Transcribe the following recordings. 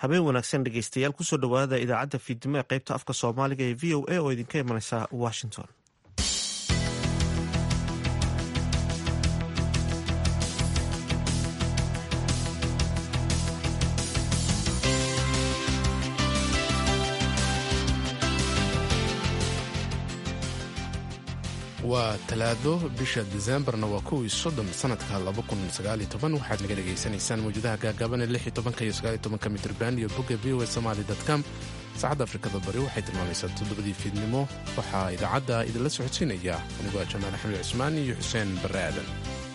habeen wanaagsan dhegeystayaal kusoo dhowaada idaacadda fiidnimo ee qaybta afka soomaaliga ee v o a oo idinka imanaysa washington waa talaado bisha diseembarna waa kow iyo soddon sanadka waxaad naga dhegaysanaysaan mawjadaha gaagaaban ee lix iyo tobanka iyo sagaal iyo tobanka mitrban iyo bogga v o a somali com saacadda afrikada bari waxay tilmaamaysaa toddobadii fiidnimo waxaa idaacadda idinla socodsiinaya anigoo jamaal axmed cusmaan iyo xuseen barre aadan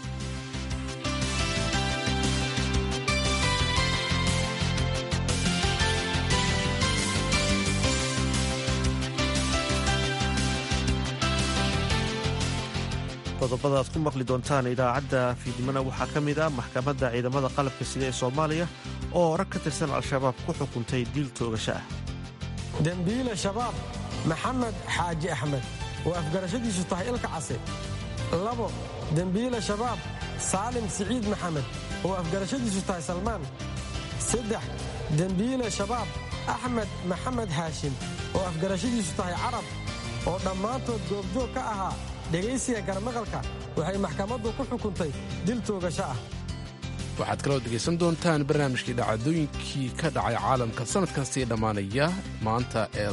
qodobada aad ku maqli doontaan idaacadda fiidnimona waxaa ka mid ah maxkamadda ciidamada qalabka sida ee soomaaliya oo rag ka tirsan al-shabaab ku xukuntay diil toogasho ah dembiile shabaab maxamed xaaji axmed oo afgarashadiisu tahay ilka case labo dembiile shabaab saalim siciid maxamed oo afgarashadiisu tahay salmaan saddex dembiile shabaab axmed maxamed haashim oo afgarashadiisu tahay carab oo dhammaantood goobjoog ka ahaa dhegaysiga garmaqalka waxay maxkamaddu ku xukuntay dil toogasho ah waxaad kaloo dhegaysan doontaan barnaamijkii dhacdooyinkii ka dhacay caalamka sannadkan sii dhammaanaya maanta ee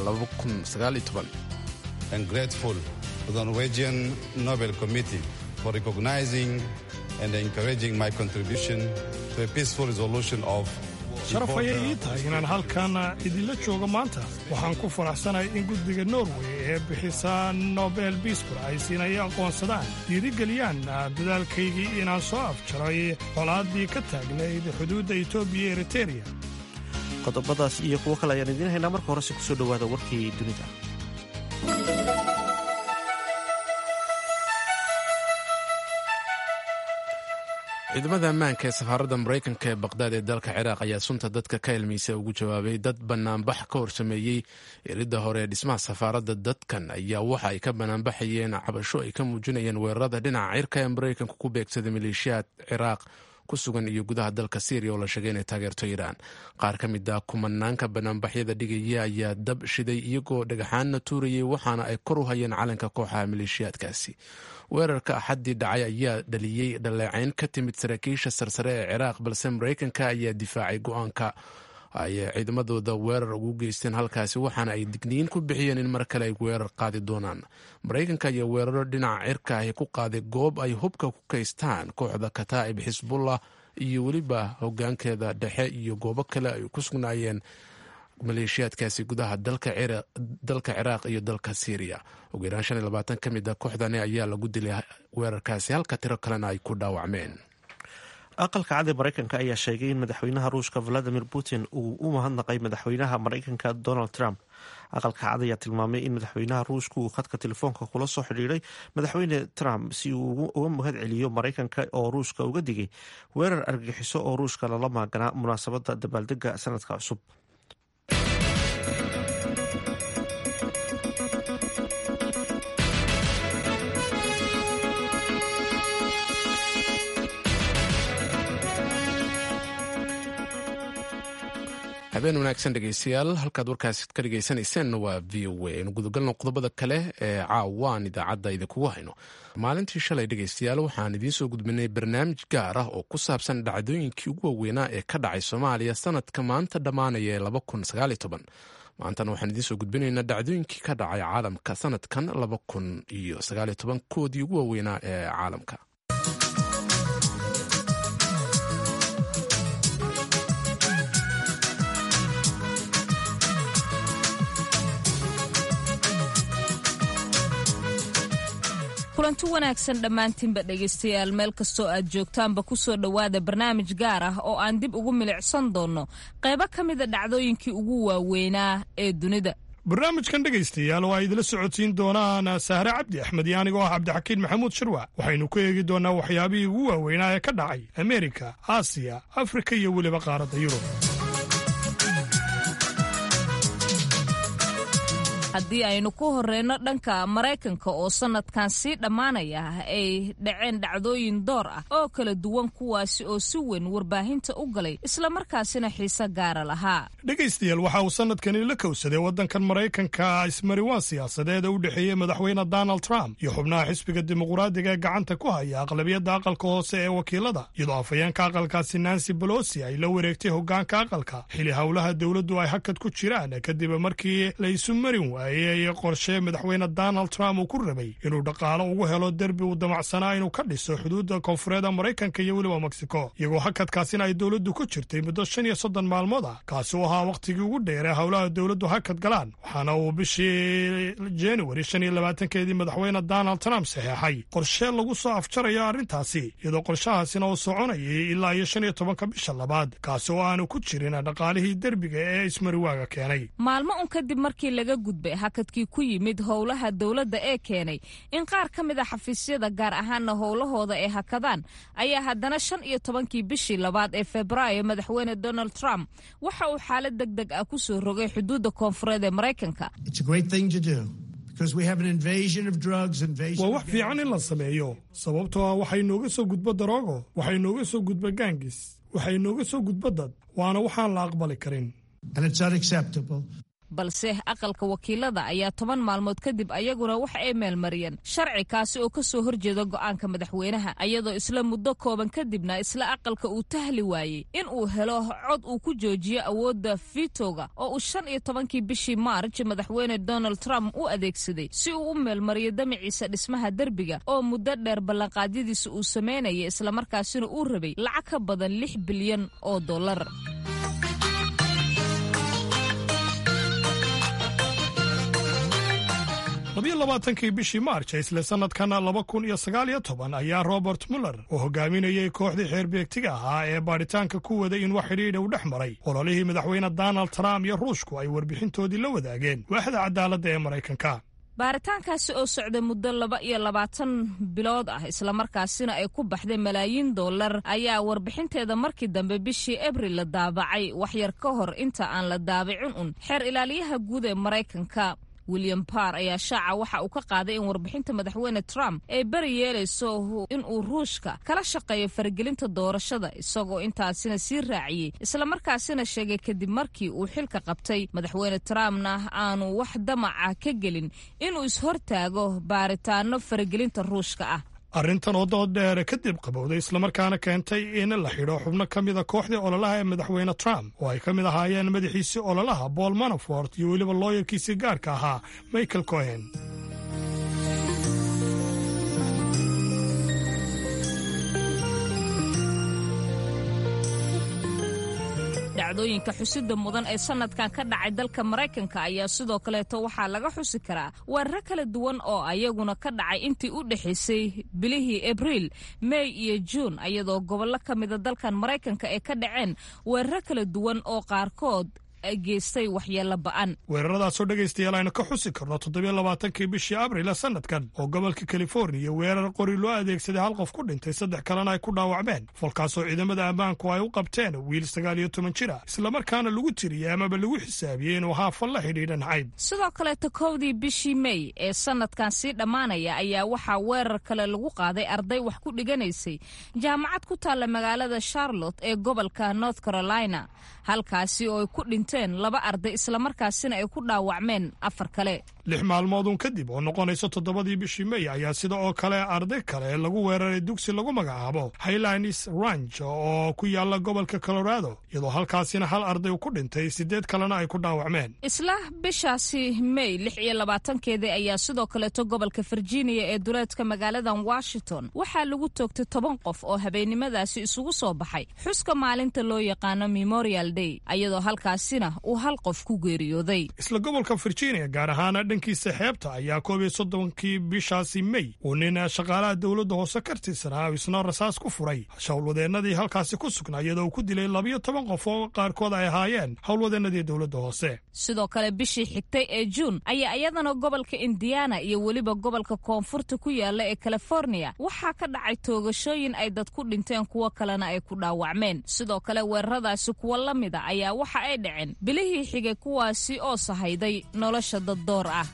grateful to the Norwegian Nobel Committee for recognizing and encouraging my contribution to a peaceful resolution of sharaf ayay ii tahay inaan halkan idinla joogo maanta waxaan ku faraxsanahay in guddiga norway ee bixisa nobel biisbur ay siinaya aqoonsadaan dhiirigeliyaan dadaalkaygii inaan soo afjaray colaaddii ka taagnayd xuduudda etoobiya iyo eritereya qodobadaas iyo kuwo kale ayaan idiin haynaa marka horese kusoo dhowaada warkii dunida ciidamada ammaanka ee safaaradda maraykanka ee baqhdaad ee dalka ciraaq ayaa sunta dadka ka ilmaysa ugu jawaabay dad bannaanbax ka horsameeyey eridda hore ee dhismaha safaaradda dadkan ayaa waxa ay ka bannaanbaxayeen cabasho ay ka muujinayeen weerarada dhinaca cirka ee maraykanka ku beegsaday maleeshiyaad ciraaq ku sugan iyo gudaha dalka syriya oo la sheegay inay taageerto iiraan qaar ka mid ah kumanaanka banaanbaxyada dhigaya ayaa dab shiday iyagoo dhagaxaanna tuurayay waxaana ay kor u hayeen calanka kooxaha maleeshiyaadkaasi weerarka axaddii dhacay ayaa dhaliyey dhaleecayn ka timid saraakiisha sarsare ee ciraaq balse maraykanka ayaa difaacay go-aanka ay ciidamadooda weerar ugu geysteen halkaasi waxaana ay digniin ku bixiyeen in mar kale ay weerar qaadi doonaan maraykanka ayaa weeraro dhinaca cirka ahi ku qaaday goob ay hubka ku kaystaan kooxda kataa'ib xisbullah iyo weliba hogaankeeda dhexe iyo goobo kale ay ku sugnaayeen maleeshiyaadkaasi gudaha dalka ciraaq iyo dalka syriya ugu yaraan shan iyo labaatan ka mid a kooxdani ayaa lagu dilay weerarkaasi halka tiro kalena ay ku dhaawacmeen aqalka cad ee maraykanka ayaa sheegay in madaxweynaha ruushka valadimir putin uu u mahadnaqay madaxweynaha maraykanka donald trump aqalka cad ayaa tilmaamay in madaxweynaha ruushka uu khadka telefoonka kula soo xidhiiray madaxweyne trump si uu uga mahad celiyo maraykanka oo ruushka uga digay weerar argagixiso oo ruushka lala maaganaa munaasabadda dabaaldega sanadka cusub habeen wanaagsan dhegeystayaal halkaad warkaasi ka dhegeysanayseena waa v o a aynu gudagalno qodobada kale ee caawaan idaacadda idinkugu hayno maalintii shalay dhegeystayaal waxaan idiin soo gudbinay barnaamij gaar ah oo ku saabsan dhacdooyinkii ugu waaweynaa ee ka dhacay soomaaliya sanadka maanta dhammaanaya ee maantana waxaan idiin soo gudbinaynaa dhacdooyinkii ka dhacay caalamka sanadkan koodii ugu waaweynaa ee caalamka kulanti wanaagsan dhammaantiinba dhegaystayaal meel kastoo aad joogtaanba ku soo dhowaada barnaamij gaar ah oo aan dib ugu milicsan doonno qaybo ka mida dhacdooyinkii ugu waaweynaa ee dunida barnaamijkan dhegaystayaal oo ay idila socodsiin doonaan sahre cabdi axmed iyo anigoo ah cabdixakiin maxamuud shirwac waxaynu ku eegi doonnaa waxyaabihii ugu waaweynaa ee ka dhacay ameerika aasiya afrika iyo weliba qaaradda yurub haddii aynu ku horeyno dhanka maraykanka oo sanadkan sii dhammaanaya ay dhaceen dhacdooyin door ah oo kala duwan kuwaasi oo si weyn warbaahinta u galay islamarkaasina xiise gaara lahaa dhegaystayaal waxa uu sanadkani la kowsaday waddankan maraykanka ismariwaan siyaasadeed ee u dhexeeyey madaxweyne donald trump iyo xubnaha xisbiga dimuqraadiga ee gacanta ku haya aqlabiyadda aqalka hoose ee wakiilada iyadoo afhayeenka aqalkaasi nancy bolosi ay la wareegtay hogaanka aqalka xili howlaha dowladdu ay hakad ku jiraan kadib markii la isu marin waayey qorshe madaxweyne donald trump uu ku rabay inuu dhaqaalo ugu helo derbi uu damacsanaa inuu ka dhiso xuduudda koonfureed maraykanka iyo weliba mexico iyagoo hakadkaasina ay dowladdu ku jirtay muddo shan iyo soddon maalmood ah kaasi u ahaa wakhtigii ugu dheer ee howlaha dowladdu hakad galaan waxaana uu bishii januari shan iyo labaatankeedii madaxweyne donald trump saxeexay qorshe lagu soo afjarayo arrintaasi iyadoo qorshahaasina uu soconayay ilaa iyo shan iyo tobanka bisha labaad kaasi oo aanu ku jirin dhaqaalihii derbiga ee ismariwaaga keenay maalmo un kadib markii laga gudbay hakadkii ku yimid howlaha dowladda ee keenay in qaar ka mid a xafiisyada gaar ahaana howlahooda ay hakadaan ayaa haddana shan iyo tobankii bishii labaad ee febraayo madaxweyne donald trump waxa uu xaalad deg deg ah ku soo rogay xuduudda koonfureed ee maraykanka waa wax fiican in la sameeyo sababtoo ah waxay nooga soo gudbo daroogo waxay nooga soo gudba gaangis waxay nooga soo gudba dad waana waxaan la aqbali karin balse aqalka wakiilada ayaa toban maalmood kadib ayaguna waxa ay meelmariyeen sharci kaasi oo ka soo horjeeda go'aanka madaxweynaha ayadoo isla muddo kooban kadibna isla aqalka uu tahli waayey in uu helo cod uu ku joojiyo awoodda fitoga oo uu shan iyo tobankii bishii maarj madaxweyne donald trump u adeegsaday si uu u meelmariyo damaciisa dhismaha derbiga oo muddo dheer ballanqaadyadiisa uu samaynayay islamarkaasina uu rabay lacag ka badan lix bilyan oo dollar labiyo labaatankii bishii maarj ee isla sanadkan laba kun iyo sagaal iyo toban ayaa robert muller oo hogaaminayay kooxdii xeerbeegtiga ahaa ee baadhitaanka ku waday in wax xidhiidha u dhex maray ololihii madaxweyne donald trump iyo ruushku ay warbixintoodii la wadaageen waaxda cadaaladda ee maraykanka baaritaankaasi oo socday muddo laba iyo labaatan bilood ah islamarkaasina ay ku baxday malaayiin dollar ayaa warbixinteeda markii dambe bishii abril la daabacay waxyar ka hor inta aan la daabicin un xeer ilaaliyaha guud ee maraykanka william barr ayaa shaaca waxa uu ka qaaday in warbixinta madaxweyne trump ay beri yeelayso inuu ruushka kala shaqeeyo faragelinta doorashada isagoo intaasina sii raaciyey islamarkaasina sheegay kadib markii uu xilka qabtay madaxweyne trumpna aanu wax damaca ka gelin inuu ishortaago baaritaano faragelinta ruushka ah arrintan oo dood dheere kadib qabowday islamarkaana keentay in la xidho xubno ka mida kooxdii ololaha ee madaxweyne trump oo ay ka mid ahaayeen madaxiisii ololaha paul manafort iyo weliba looyarkiisii gaarka ahaa michael cohen dhacdooyinka xusida mudan ee sanadkan ka dhacay dalka maraykanka ayaa sidoo kaleeto waxaa laga xusi karaa weeraro kala duwan oo ayaguna ka dhacay intii u dhexaysay bilihii abriil mey iyo juun iyadoo gobollo ka mida dalkan maraykanka ay ka dhaceen weeraro kala duwan oo qaarkood geystay waxyeello ba'an weeraradaasoo dhegaystayaal aynu ka xusi karno toddobiyo labaatankii bishii abril ee sanadkan oo gobolka californiya weerar qori loo adeegsaday hal qof ku dhintay saddex kalena ay ku dhaawacmeen falkaasoo ciidamada ammaanku ay u qabteen wiil sagaal iyo toban jir ah islamarkaana lagu tiriyey amaba lagu xisaabiyey inuu haafal la xidhiidha nacayb sidoo kaleeto kowdii bishii mey ee sanadkan sii dhammaanaya ayaa waxaa weerar kale lagu qaaday arday wax ku dhiganaysay jaamacad ku taalla magaalada charlotte ee gobolka north carolina halkaasi oo ay ku dhinteen laba arday islamarkaasina ay ku dhaawacmeen afar kale lix maalmoodun kadib oo noqonaysa toddobadii bishii mey ayaa sida oo kale arday kale lagu weeraray dugsi lagu magacaabo highlines ranch oo ku yaala gobolka colorado iyadoo halkaasina hal arday ku dhintay siddeed kalena ay ku dhaawacmeen isla bishaasi mey lix iyo labaatankeedii ayaa sidoo kaleeto gobolka virginia ee duleedka magaaladan washington waxaa lagu toogtay toban qof oo habeennimadaasi isugu soo baxay xuska maalinta loo yaqaano memorial day iyadoo halkaasina uu hal qof ku geeriyooday isla gobolka virginia gaar ahaan dhankiisa xeebta ayaa koob iyo soddonkii bishaasi mey uu nin shaqaalaha dowladda hoose ka tirsanaa isna rasaas ku furay howlwadeennadii halkaasi ku sugnaa iyadoo uu ku dilay labiyo toban qof oo qaarkood ay ahaayeen howlwadeennadii dowladda hoose sidoo kale bishii xigtay ee juun ayaa iyadana gobolka indiana iyo weliba gobolka koonfurta ku yaala ee california waxaa ka dhacay toogashooyin ay dad ku dhinteen kuwo kalena ay ku dhaawacmeen sidoo kale weeraradaasi kuwo la mida ayaa waxa ay dhaceen bilihii xigay kuwaasi oo sahayday nolosha daddoor ah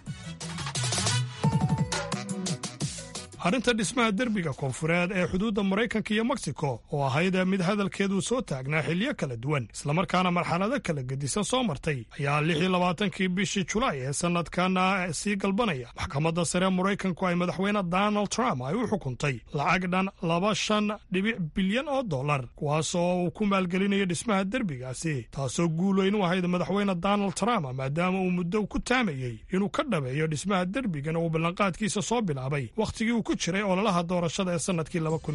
arrinta dhismaha derbiga koonfureed ee xuduudda maraykanka iyo meksiko oo ahayd mid hadalkeedu soo taagnaa xilyo kala duwan islamarkaana marxalado kala gedisan soo martay ayaa lix iyo labaatankii bishii julaay ee sanadkana sii galbanaya maxkamadda sare maraykanku ay madaxweyne donald trump ay u xukuntay lacag dhan laba shan dhibic bilyan oo dollar kuwaasoo uu ku maalgelinayo dhismaha derbigaasi taasoo guul weyn u ahayd madaxweyne donald trump maadaama uu muddo ku taamayey inuu ka dhabeeyo dhismaha derbigan uu ballanqaadkiisa soo bilaabay wakhtigii uu ku jiray ololaha doorashada ee sannadkii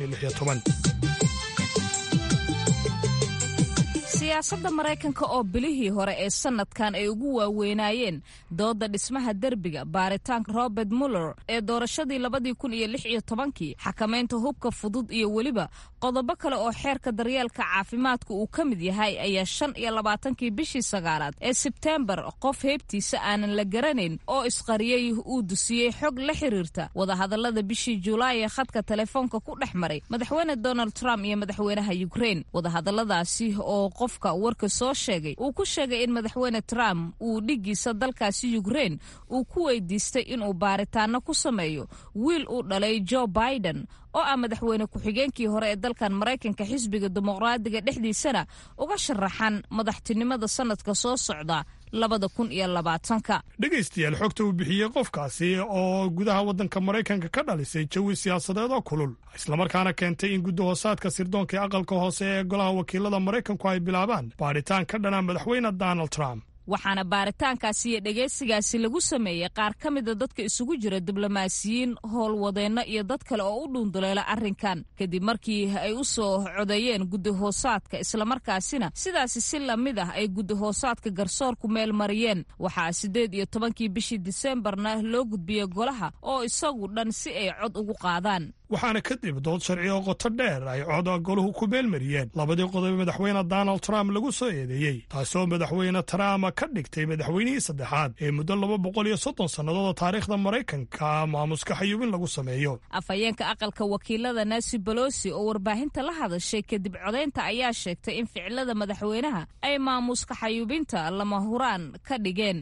siyaasadda maraykanka oo bilihii hore ee sannadkan ay ugu waaweynaayeen doodda dhismaha derbiga baaritaanka robert muller ee doorashadii labadii kun iyo lix iyo tobankii xakamaynta hubka fudud iyo weliba qodobo kale oo xeerka daryeelka caafimaadka uu ka mid yahay ayaa shan iyo labaatankii bishii sagaalaad ee sebteembar qof heybtiisa aanan la garanayn oo isqariyey uu dusiyey xog la xiriirta wadahadallada bishii julaay ee khadka telefoonka ku dhex maray madaxweyne donald trump iyo madaxweynaha yukrein wadahadalladaasi oo qofka warka soo sheegay uu ku sheegay in madaxweyne trump uu dhiggiisa dalkaasi yukrein uu ku weydiistay inuu baaritaano ku sameeyo wiil uu dhalay joe biden oo ah madaxweyne ku-xigeenkii hore ee dalkan maraykanka xisbiga dimuqraadiga dhexdiisana uga sharaxan madaxtinimada sannadka soo socda labada kun iyo labaatanka dhegaystayaal xogta uu bixiyey qofkaasi oo gudaha waddanka maraykanka ka dhalisay jawi siyaasadeed oo kulul islamarkaana keentay in guddahoosaadka sirdoonka ee aqalka hoose ee golaha wakiilada maraykanku ay bilaabaan baadhitaan ka dhana madaxweyne donald trump waxaana baaritaankaasi iyo dhegaysigaasi lagu sameeyey qaar ka mida dadka isugu jira diblomaasiyiin howlwadeenno iyo dad kale oo u dhuunduleela arrinkan kadib markii ay u soo codeeyeen guddahoosaadka islamarkaasina sidaasi si lamid ah ay guddahoosaadka garsoorku meel mariyeen waxaa siddeed iyo tobankii bishii diseembarna loo gudbiyey golaha oo isagu dhan si ay cod ugu qaadaan waxaana kadib dood sharci oo qoto dheer ay cod goluhu ku meelmariyeen labadii qodob madaxweyne donald trump lagu soo eedeeyey taasoo madaxweyne trump ka dhigtay madaxweynihii saddexaad ee muddo laba boqol iyo soddon sannadood oo taariikhda maraykanka maamuska xayuubin lagu sameeyo afhayeenka aqalka wakiilada nancy bolosi oo warbaahinta la hadashay kadib codaynta ayaa sheegtay in ficilada madaxweynaha ay maamuska xayuubinta lama huraan ka dhigeen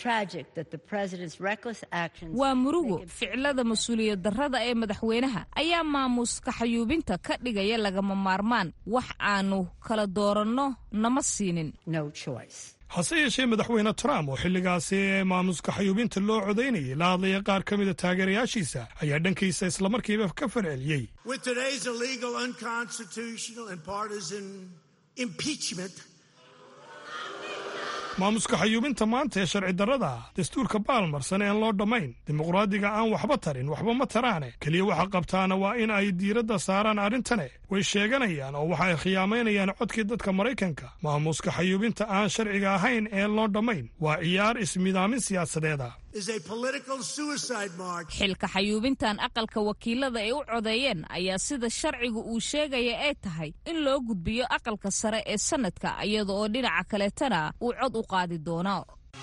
waa murugo ficilada mas-uuliyad darrada ee madaxweynaha ayaa maamuska xayuubinta ka dhigaya lagama maarmaan wax aanu kala dooranno nama siinin hase yeeshee madaxweyne trump oo xilligaasi ee maamuska xayuubinta loo codaynayay la hadlaya qaar ka mida taageerayaashiisa ayaa dhankiisa islamarkiiba ka farceliyey maamuska xayuubinta maanta ee sharci darrada ah dastuurka baalmarsan ean loo dhammayn dimuqraadiga aan waxba tarin waxba ma taraane keliya waxa qabtaana waa in ay diiradda saaraan arrintane way sheeganayaan oo waxa ay khiyaamaynayaan codkii dadka maraykanka maamuska xayuubinta aan sharciga ahayn ee loo dhammayn waa ciyaar ismidaamin siyaasadeeda xilka xayuubintan aqalka wakiilada ay u codeeyeen ayaa sida sharciga uu sheegaya ay tahay in loo gudbiyo aqalka sare ee sannadka iyada oo dhinaca kaleetana uu cod u qaadi doono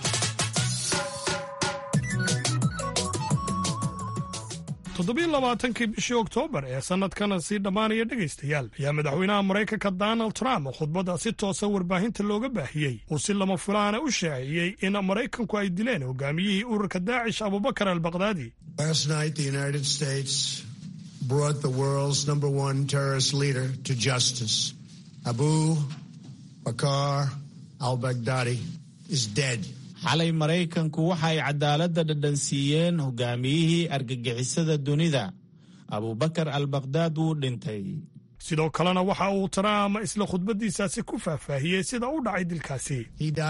toddobiyo labaatankii bishii oktoobar ee sannadkana sii dhammaanaya dhegaystayaal ayaa madaxweynaha maraykanka donald trump khudbadda si toosa warbaahinta looga baahiyey uu si lama fulaana u shaaciyey in maraykanku ay dileen hogaamiyihii ururka daacish abubakar albakdaadi abu bakar albagdadi is dead xalay maraykanku waxay cadaaladda dhadhansiiyeen hogaamiyihii argagixisada dunida abubakar albakdaad wuu dhintay sidoo kalena waxa uu trump isla khudbaddiisaasi ku faahfaahiyey sida u dhacay dilkaasi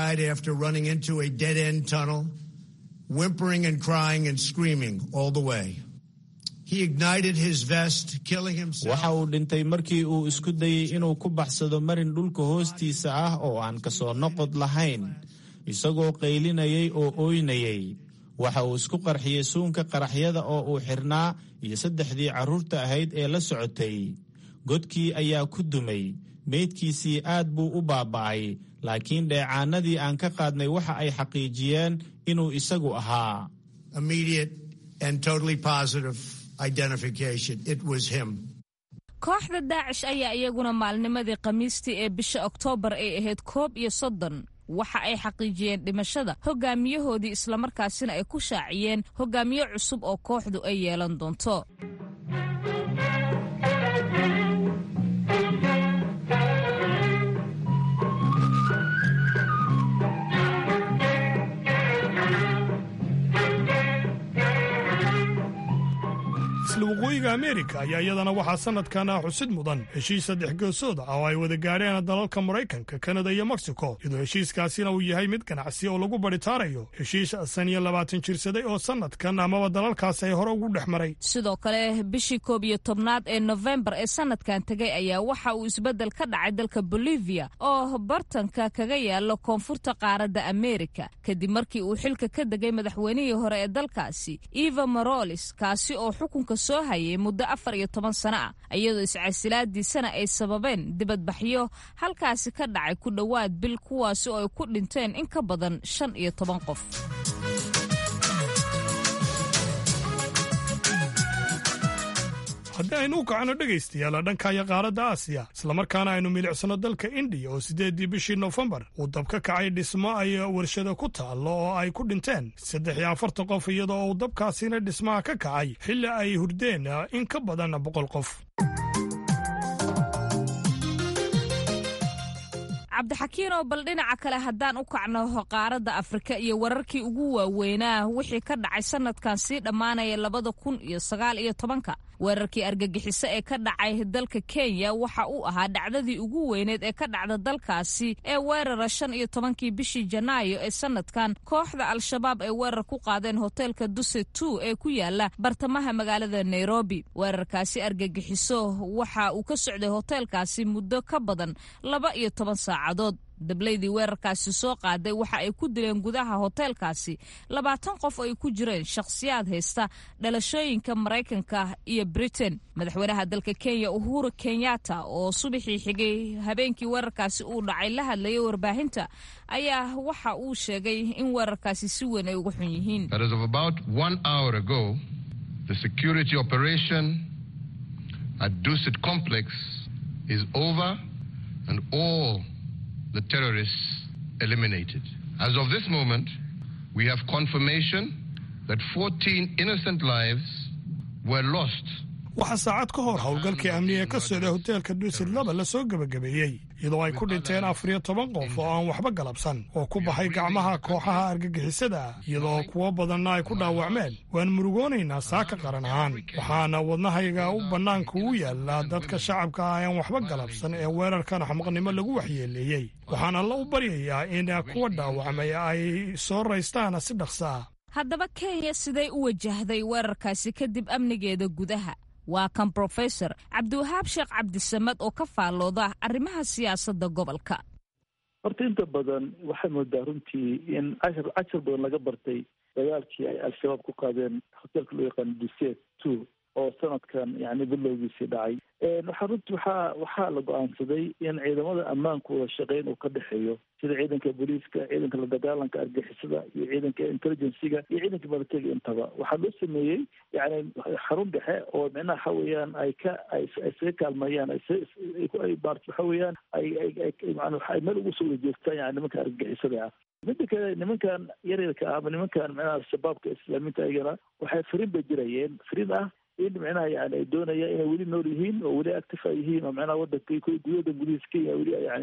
waxa uu dhintay markii uu isku dayey inuu ku baxsado marin dhulka hoostiisa ah oo aan kasoo noqod lahayn isagoo qaylinayay oo ooynayay waxa uu isku qarxiyey suunka qaraxyada oo uu xirnaa iyo saddexdii carruurta ahayd ee la socotay godkii ayaa ku dumay meydkiisii aad buu u baaba'ay laakiin dheecaanadii aan ka qaadnay waxa ay xaqiijiyeen inuu isagu ahaa kooxda daacish ayaa iyaguna maalnimadii khamiistii ee bisha oktoobar ay ahayd koob iyo soddon waxa ay xaqiijiyeen dhimashada hogaamiyahoodii islamarkaasina ay ku shaaciyeen hogaamiye cusub oo kooxdu ay yeelan doonto isla waqooyiga ameerika ayaa iyadana waxaa sanadkan ah xusid mudan heshiis saddex geesood ah oo ay wada gaadheen dalalka maraykanka kanada iyo mexico iyadoo heshiiskaasina uu yahay mid ganacsi oo lagu badhitaarayo heshiis san iyo labaatan jirsaday oo sanadkan amaba dalalkaas ay hore ugu dhex maray sidoo kale bishii koob iyo tobnaad ee nofembar ee sanadkan tegay ayaa waxa uu isbeddel ka dhacay dalka bolivia oo bartanka kaga yaalo koonfurta qaaradda ameerika kadib markii uu xilka ka degay madaxweynihii hore ee dalkaasi eva morolis kaasi oo xukunka soo hayay muddo afar iyo toban sano ah iyadoo iscasilaadiisana ay sababeen dibadbaxyo halkaasi ka dhacay ku dhowaad bil kuwaasi oo ay ku dhinteen in ka badan shan iyo toban qof haddii aynu u kacno dhegaystayaal dhankaya qaaradda aasiya islamarkaana aynu milicsano dalka indiya oo siddeeddii bishii nofembar uu dab ka kacay dhismo ay warshado ku taallo oo ay ku dhinteen saddex iyo afartan qof iyadoo uu dabkaasina dhismaha ka kacay xilli ay hurdeen in ka badan boqol qof cabdixakiinoo bal dhinaca kale haddaan u kacno qaaradda afrika iyo wararkii ugu waaweynaa wixii ka dhacay sanadkan sii dhammaanaya labada kun iyo sagaal iyo tobanka weerarkii argagixiso ee ka dhacay dalka kenya waxa uu ahaa dhacdadii ugu weyneed ee ka dhacda dalkaasi ee weerara shan iyo tobankii bishii janaayo ee sanadkan kooxda al-shabaab ay weerar ku qaadeen hoteelka duse two ee ku yaala bartamaha magaalada nairobi weerarkaasi argagixiso waxa uu ka socday hoteelkaasi muddo ka badan laba iyo toban saacadood dablaydii weerarkaasi soo qaaday waxa ay ku dileen gudaha hoteelkaasi labaatan qof oo ay ku jireen shakhsiyaad haysta dhalashooyinka maraykanka iyo britain madaxweynaha dalka kenya uhuru kenyatta oo subaxii xigay habeenkii weerarkaasi uu dhacay la hadlayay warbaahinta ayaa waxa uu sheegay in weerarkaasi si weyn ay uga xun yihiin the terrorists eliminated. As of this moment, we have confirmation that 14 innocent lives were lost. waxaa saacad ka hor howlgalkii amniga ka socday hoteelka duusid laba la soo gebagabeeyey iyadoo ay ku dhinteen afar iyo toban qof oo aan waxba galabsan oo ku baxay gacmaha kooxaha argagixisada ah iyadoo kuwo badanna ay ku dhaawacmeen waan murugoonaynaa saaka qaran ahaan waxaana wadnahayga u bannaanka u yaallaa dadka shacabka ah aan waxba galabsan ee weerarkan xamaqnimo lagu waxyeeleeyey waxaan alla u baryayaa in kuwa dhaawacmay ay soo raystaan si dhaqso ah haddaba kenya siday u wajahday weerarkaasi kadib amnigeeda gudaha waa kan brofesor cabdiwahaab sheekh cabdisamad oo ka faallooda arrimaha siyaasadda gobolka horta inta badan waxay moodaa runtii in cashar cashar badan laga bartay dagaalkii ay al-shabaab ku qaadeen hoteelka loo yaqaano duset two oo sanadkan yani bilowgiisii dhacay waxaa runtii waxaa waxaa la go-aansaday in ciidamada ammaanku wada shaqeyn uu ka dhexeeyo sida ciidanka booliiska ciidanka la dagaalanka argixisada iyo ciidanka intelligenciga iyo ciidanka militariga intaba waxaa loo sameeyey yani xarun dhexe oo micnaha waxa weeyaan ay ka ay isaga kaalmeeyaan ay maarata waxa weeyaan ay ay man ay meel ugu soo wada jeestaan yani nimanka argixisada ah midda kale nimankan yaryarka ah ama nimankan micnaha al-shabaabka islaamiinta ayagana waxay fariin bay jirayeen fariin ah in micnaha yani ay doonayaan inay weli nool yihiin oo weli active ay yihiin oo micnaha wadanka gudahoda gudihiisa kenya weli yani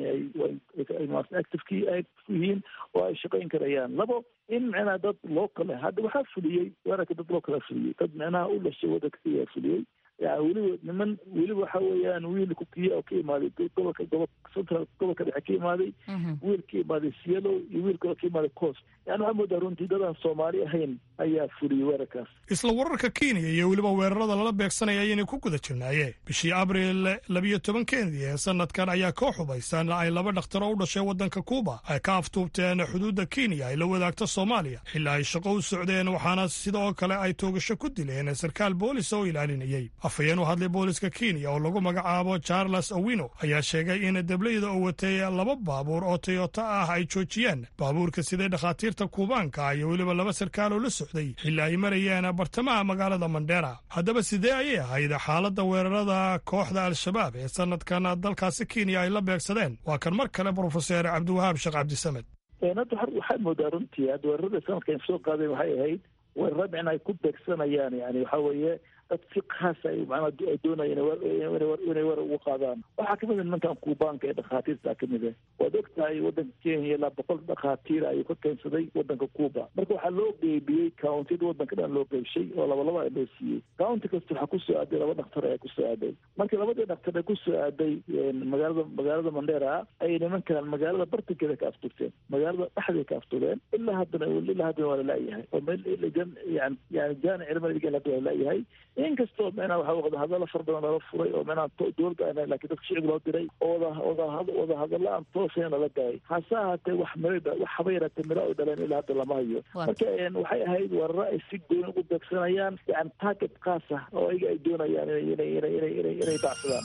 ay activekii ay yihiin oo ay shaqayn karayaan labo in micnaha dad local ah hadda waxaa fuliyey weerarka dad local a fuliyey dad micnaha u dhashay wadanka kenya fuliyey yani weliba niman weliba waxa weeyaan wiil kukiya oo ka imaaday gobolka gobo central gobolka dhexe ka imaaday wiil ka imaaday cielo iyo wiil kaloo ka imaaday coast yani waxaa moodaa runtii dadaan soomaali ahayn ayaa fuliyey weerarkaas isla wararka kenya iyo weliba weerarada lala beegsanaya ayayna ku guda jirnaayeen bishii abril labiyo tobankeedii ee sanadkan ayaa koo xubaysan ay laba dhakhtaro u dhashay waddanka kuuba ay ka aftuubteen xuduudda kenya ay la wadaagta soomaaliya xilli ay shaqo u socdeen waxaana sidoo kale ay toogasho ku dileen sarkaal boolis oo ilaalinayey afhayeen u hadlay booliska kenya oo lagu magacaabo charles owino ayaa sheegay in deblayda oo watay laba baabuur oo toyota ah ay joojiyeen baabuurka siday dhakhaatiirta kuubaanka iyo weliba laba sarkaal oo la socday xilli ay marayeen bartamaha magaalada mandheera haddaba sidee ayay ahayd xaaladda weerarada kooxda al-shabaab ee sanadkan dalkaasi kenya ay la beegsadeen waa kan mar kale brofeser cabdiwahaab sheekh cabdisamed hadda waxaad moodaa runtii hadda weerarada sanadkan soo qaadeen waxay ahayd weerara micna ay ku beegsanayaan yani waxa weeye dad si khaasa ay macnaa ay doonayeen inay weer ugu qaadaan waxaa kamid a nimankan kuubaanka ee dhakhaatiirta kamid ah waad og tahay waddanka kenya ilaa boqol dhakhaatiira ayuu ka keensaday waddanka cuuba marka waxaa loo qeybiyey countiyada waddanka dhan loo qeybshay oo labalaba a loo siiyey county kasta waxaa kusoo aaday laba dhaktar ayaa kusoo aaday marka labadii dhaktar ee kusoo aaday magaalada magaalada mandera ayay nimankan magaalada bartankeeda ka afturteen magaalada dhexdeeda ka aftureen ilaa haddana ilaa haddana waa lalaayahay oo meel yani yani jaani cilmadigan hadda waa lalayahay inkastoo micnaa waxa wada hadalla far badan lala furay oo micnaa dowladda aan lakin dadka shicib loo diray oo wada wada wada hadalla aan toosayna lala daayay hase ahaatee wax miro wax haba yaraatee miro ay dhaleen ilaa hadda lama hayo marka waxay ahayd weeraro ay si gooni ugu beegsanayaan yani target kaas ah oo ayaga ay doonayaan inay inay inay inay inay bacsadaan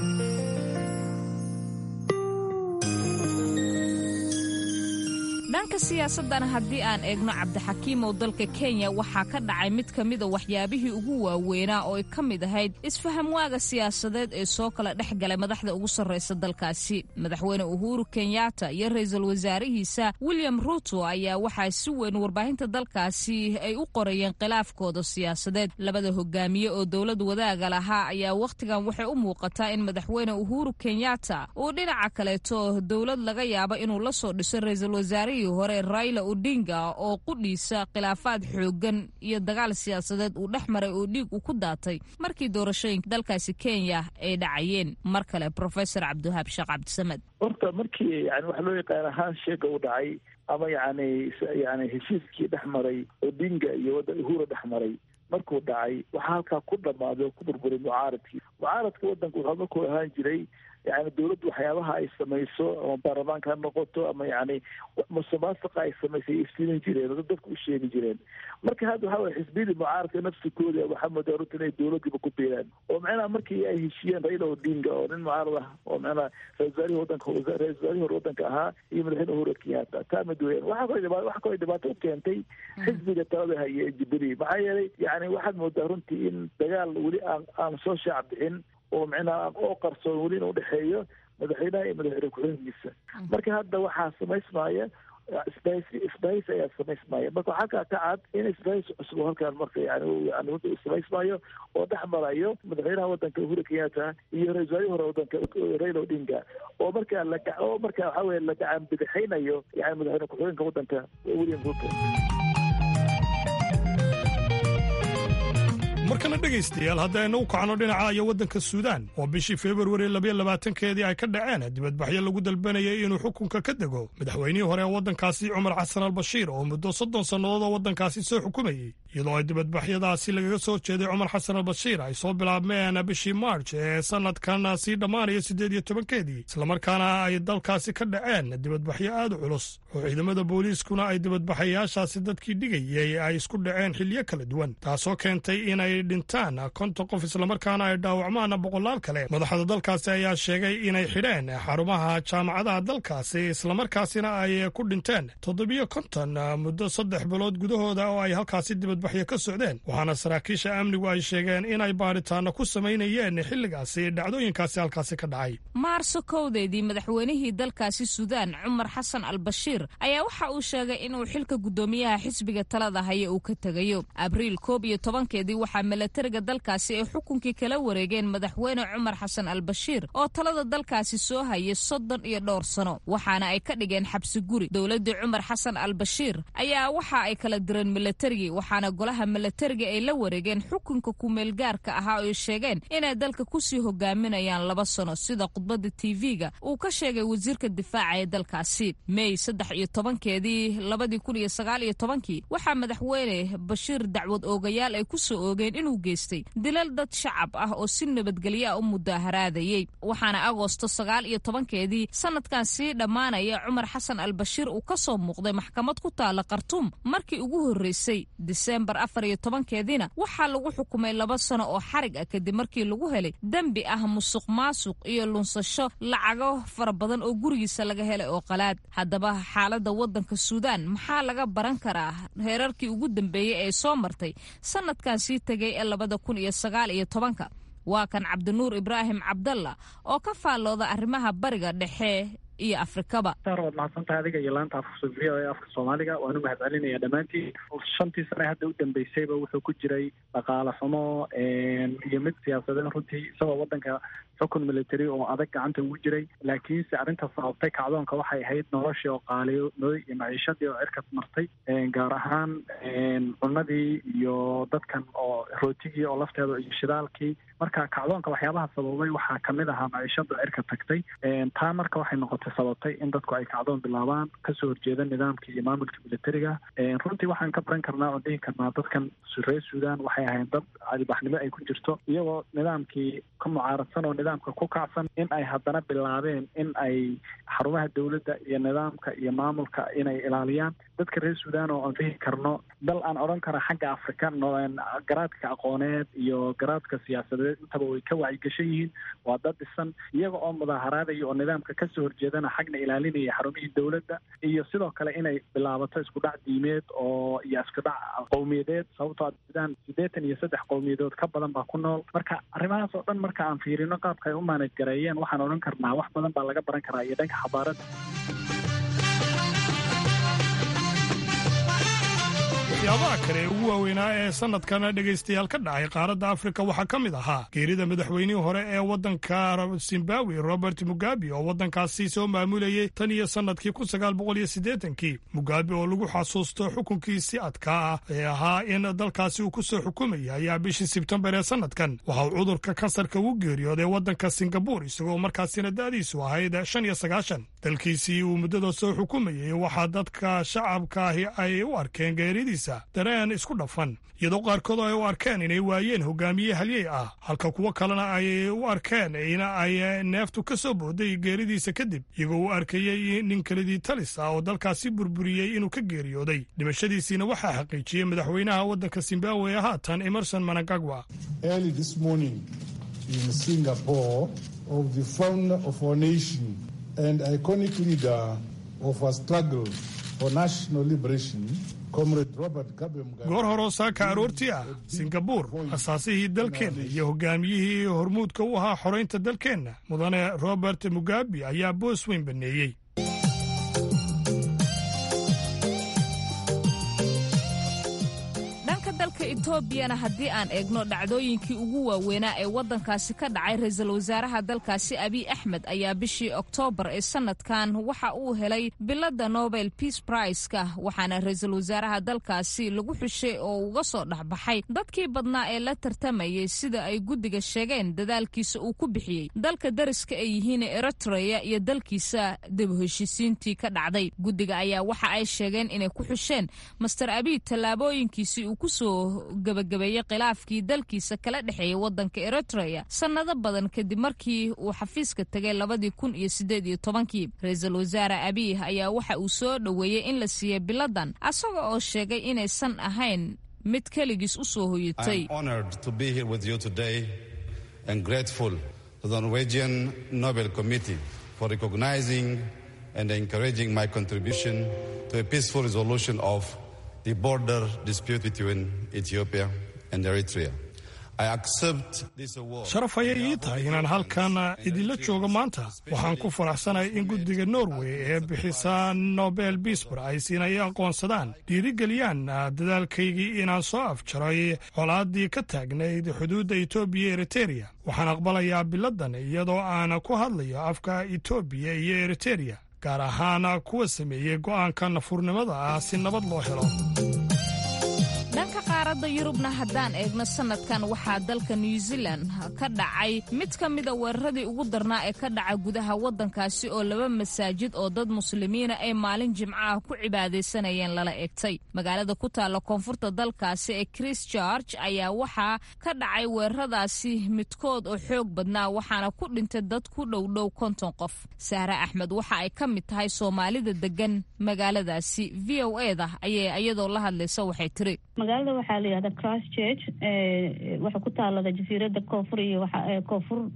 dhanka siyaasadana haddii aan eegno cabdixakiimow dalka kenya waxaa ka dhacay mid ka mida waxyaabihii ugu waaweynaa oo ay ka mid ahayd isfahamwaaga siyaasadeed ee soo kala dhex galay madaxda ugu sarraysa dalkaasi madaxweyne uhuru kenyatta iyo ra-iisul wasaarihiisa william ruto ayaa waxaa si weyn warbaahinta dalkaasi ay u qorayeen khilaafkooda siyaasadeed labada hogaamiye oo dowlad wadaaga lahaa ayaa wakhtigan waxay u muuqataa in madaxweyne uhuru kenyatta uu dhinaca kaleeto dowlad laga yaabo inuu la soo dhiso ra-iisul wasaarihii hore raila odinga oo qudhiisa khilaafaad xoogan iyo dagaal siyaasadeed uu dhex maray oo dhiig uu ku daatay markii doorashooyinka dalkaasi kenya ay dhacayeen mar kale professor cabdiwahaab sheekh cabdisamed horta markii yani waxa loo yaqaan ahaan sheega u dhacay ama yani yani heshiiskii dhex maray odinga iyo wadda uhura dhex maray markuu dhacay waxaa halkaa ku dhammaaday oo ku burburay mucaaradkii mucaaradka waddanka wuxuu markuu ahaan jiray yani dowladdu waxyaabaha ay samayso ama baarlamaanka ha noqoto ama yani musuqmaasuqa ay samaysay ay iftiimin jireen oo dadka u sheegi jireen marka hadda waxa weye xisbiyadii mucaaradka nafsikooda waxaa moodaa runta inay dowladdiiba ku biiraan oo macnaha markii ay heshiyeen raila odinga oo nin mucaarad ah oo macnaha ra-isul wasaarihii wadanka ra-isul wasaarihii hore wadanka ahaa iyo madaxweyne uhuru kenyatta taa mid weyn waxaa kaloo dhibaato waxaa kaloo dhibaato u keentay xisbiga talada haya ee jubilee maxaa yeelay yani waxaad moodaa runtii in dagaal weli aan aan soo shaac bixin oo micnaha oo qarsoon weli in udhexeeyo madaxweynaha iyo madaxweyne ku-xigeenkiisa marka hadda waxaa samaysmaya isbahaysi isbahaysi ayaa samaysmaya marka waxaa kaa ka cad in isbahaysi cusub oo halkaan marka yani yani runta uu samaysmayo oo dhex marayo madaxweynaha wadanka uhuru kenyatta iyo ra-isul wasaarihii hore wadanka raila odinga oo markaa la oo markaa waxa weye la gacan bidixaynayo yani madaxweyne ku-xigeenka wadanka william ruto markana dhegaystayaal haddaynu u kacno dhinaca iyo waddanka suudaan oo bishii februari labayo labaatankeedii ay ka dhaceen dibadbaxyo lagu dalbanayay inuu xukunka ka dego madaxweynihii hore ee waddankaasi cumar xasan al bashiir oo muddo soddon sannadood oo waddankaasi soo xukumayey iyadoo ay dibadbaxyadaasi lagaga soo jeeday cumar xasan al bashiir ay soo bilaabmeen bishii maarj ee sanadkan sii dhammaanaya siddeed iyo tobankeedii islamarkaana ay dalkaasi ka dhaceen dibadbaxyo aad u culus oo ciidamada booliiskuna ay dibadbaxayaashaasi dadkii dhigayay ay isku dhaceen xilyo kala duwan taasoo keentay inay dhintaan konton qof islamarkaana ay dhaawacmaan boqolaal kale madaxda dalkaasi ayaa sheegay inay xidheen xarumaha jaamacadaha dalkaasi islamarkaasina ay ku dhinteen toddobiyo konton muddo saddex bilood gudahooda oo ay halkaasi dibadbaxyo ka socdeen waxaana saraakiisha amnigu ay sheegeen inay baaritaano ku samaynayeen xilligaasi dhacdooyinkaasi halkaasi ka dhacay maarso kowdeedii madaxweynihii dalkaasi suudaan cumar xasan al bashiir ayaa waxa uu sheegay inuu xilka guddoomiyaha xisbiga talada haya uu ka tegayo abriil koob iyo tobankeedii waxaa milatariga dalkaasi ay xukunkii kala wareegeen madaxweyne cumar xasan al bashiir oo talada dalkaasi soo hayay soddon iyo dhowr sano waxaana ay ka dhigeen xabsi guri dowladdii cumar xasan al bashiir ayaa waxa ay kala direen milatarigii waxaana golaha milatariga ay la wareegeen xukunka kumeelgaarka ahaa oo ay sheegeen inay dalka kusii hogaaminayaan laba sano sida khudbadda tv-ga uu ka sheegay wasiirka difaaca ee dalkaasi mey saddex iyo tobankeedii labadii kun iyo sagaal iyo tobankii waxaa madaxweyne bashiir dacwad oogayaal ay kusoo oogeen inuu geystay dilal dad shacab ah oo si nabadgelyo ah u mudaaharaadayey waxaana agoosto sagaal iyo tobankeedii sanadkan sii dhammaanaya cumar xasan al bashiir uu ka soo muuqday maxkamad ku taala khartuum markii ugu horreysay diseembar afar iyo tobankeediina waxaa lagu xukumay laba sano oo xarig ah kadib markii lagu helay dembi ah musuq maasuq iyo lunsasho lacago fara badan oo gurigiisa laga helay oo qalaad haddaba xaaladda waddanka suudaan maxaa laga baran karaa heerarkii ugu dambeeyey ee soo martay sanadkan sii tegay ee labada kun iyo sagaal iyo tobanka waa kan cabdinuur ibraahim cabdalla oo ka faallooda arrimaha bariga dhexe iyo afrikaba waad mahadsantahay adiga iyo laanta afka v o e afka soomaaliga waan u mahadcelinaya dhammaantiin shantii sane hadda u dambeysayba wuxuu ku jiray dhaqaale xumo iyo mid siyaasadeed runtii isagoo wadanka xukun military oo adag gacanta ugu jiray laakiinse arrinta sababtay kacdoonka waxay ahayd noloshii oo qaaliyooday iyo maciishadii oo cirka martay gaar ahaan cunadii iyo dadkan oo rootigii oo lafteeda iyo shidaalkii marka kacdoonka waxyaabaha sababay waxaa kamid ahaa maciishada cirka tagtay taa marka waxay noqotay sababtay in dadku ay kacdoon bilaabaan kasoo horjeeda nidaamkii iyo maamulka militariga runtii waxaan ka baran karnaa oo dhihi karnaa dadkan reer suudan waxay ahayn dad cadibaxnimo ay ku jirto iyagoo nidaamkii ka mucaaradsan oo nidaamka ku kacsan in ay haddana bilaabeen in ay xarumaha dowladda iyo nidaamka iyo maamulka inay ilaaliyaan dadka reer suudan oo aan dhihi karno dal aan odhan kara xagga afrika garaadka aqooneed iyo garaadka siyaasadeed intaba way ka wacyigashan yihiin waa dad dhisan iyaga oo mudaaharaadaya oo nidaamka kasoo horjeedana xagna ilaalinaya xarumihii dowladda iyo sidoo kale inay bilaabato isku dhac diimeed oo iyo isku dhac qowmiyadeed sababtoo suudaan siddeetan iyo saddex qowmiyadood ka badan baa ku nool marka arrimahaas oo dhan marka aan fiirino qaabka ay u maanaj gareeyeen waxaan odhan karnaa wax badan baa laga baran karaa iyo dhanka xabaarada waxyaabaha kale ee ugu waaweynaa ee sanadkana dhegaystayaal ka dhacay qaaradda afrika waxaa ka mid ahaa geerida madaxweynihii hore ee waddanka zimbabwe robert mugabe oo waddankaasi soo maamulayey tan iyo sannadkii kun sagaal boqol iyo siddeetankii mugabe oo lagu xasuusto xukunkiisi adkaa ah ee ahaa in dalkaasi uu ku soo xukumaya ayaa bishii sebtembar ee sannadkan waxa uu cudurka kansarka ugu geeriyooday waddanka singabur isagoo markaasina da'diisu ahayd shan iyo sagaashan dalkiisii uu muddada soo xukumayey waxaa dadka shacabka ahi ay u arkeen geeridiisa dareen isku dhafan iyadoo qaarkood ay u arkeen inay waayeen hogaamiye halyey ah halka kuwo kalena ay u arkeen in ay neeftu ka soo booday geeridiisa kadib iyagoo u arkayey nin kelidii talis ah oo dalkaasi burburiyey inuu ka geeriyooday dhimashadiisiina waxaa xaqiijiyey madaxweynaha waddanka zimbabwe haatan emerson managagwa goor horoo saaka aroortii ah singabuur asaasihii dalkeenna iyo hogaamiyihii hormuudka u ahaa xoraynta dalkeenna mudane robert mugabe ayaa boos weyn baneeyey dalka etoobiyana haddii aan eegno dhacdooyinkii ugu waaweynaa ee waddankaasi ka dhacay ra-iisul wasaaraha dalkaasi abiy axmed ayaa bishii oktoobar ee sanadkan waxa uu helay biladda nobel peace briska waxaana ra-iisul wasaaraha dalkaasi lagu xushay oo uga soo dhexbaxay dadkii badnaa ee la tartamayay sida ay guddiga sheegeen dadaalkiisa uu ku bixiyey dalka dariska ay yihiin eritreya iyo dalkiisa dib heshiisiintii ka dhacday guddiga ayaa waxa ay sheegeen inay ku xusheen master abiy tallaabooyinkiisii uu kusoo gabagabeeyey khilaafkii dalkiisa kala dhexeeyay waddanka eritreya sannado badan kadib markii uu xafiiska tegay labadii kun iyo siddeed iyo tobankii ra-iisul wasaare abiy ayaa waxa uu soo dhoweeyey in la siiyey biladan asaga oo sheegay inaysan ahayn mid keligiis u soo hoyatay and encouraging my contribution to a peaceful resolution of the border dispute between Ethiopia and Eritrea. sharaf ayay ii tahay inaan halkan idinla joogo maanta waxaan ku faraxsanahay in guddiga norway ee bixisa nobel bisbor ay siinay aqoonsadaan dhiirigeliyaan dadaalkaygii inaan soo afjaray colaaddii ka taagnayd xuduudda etoobiya eritereya waxaan aqbalayaa biladan iyadoo aan ku hadlayo afka etoobiya iyo eritereya gaar ahaan kuwa sameeyey go'aanka nafurnimada ah si nabad loo helo dhanka qaaradda yurubna haddaan eegno sanadkan waxaa dalka new zealand ka dhacay mid ka mida weeraradii ugu darnaa ee ka dhaca gudaha waddankaasi oo laba masaajid oo dad muslimiina ay maalin jimco ah ku cibaadaysanayeen lala egtay magaalada ku taalla koonfurta dalkaasi ee christchurch ayaa waxaa ka dhacay weeraradaasi midkood oo xoog badnaa waxaana ku dhintay dad ku dhowdhow konton qof sahre axmed waxa ay ka mid tahay soomaalida degan magaaladaasi v o eda ayay iyadoo la hadlaysa waxay tiri magaalada waxaa la yihahda christ church waxaa ku taalada jasiirada koonfur iyo koonfur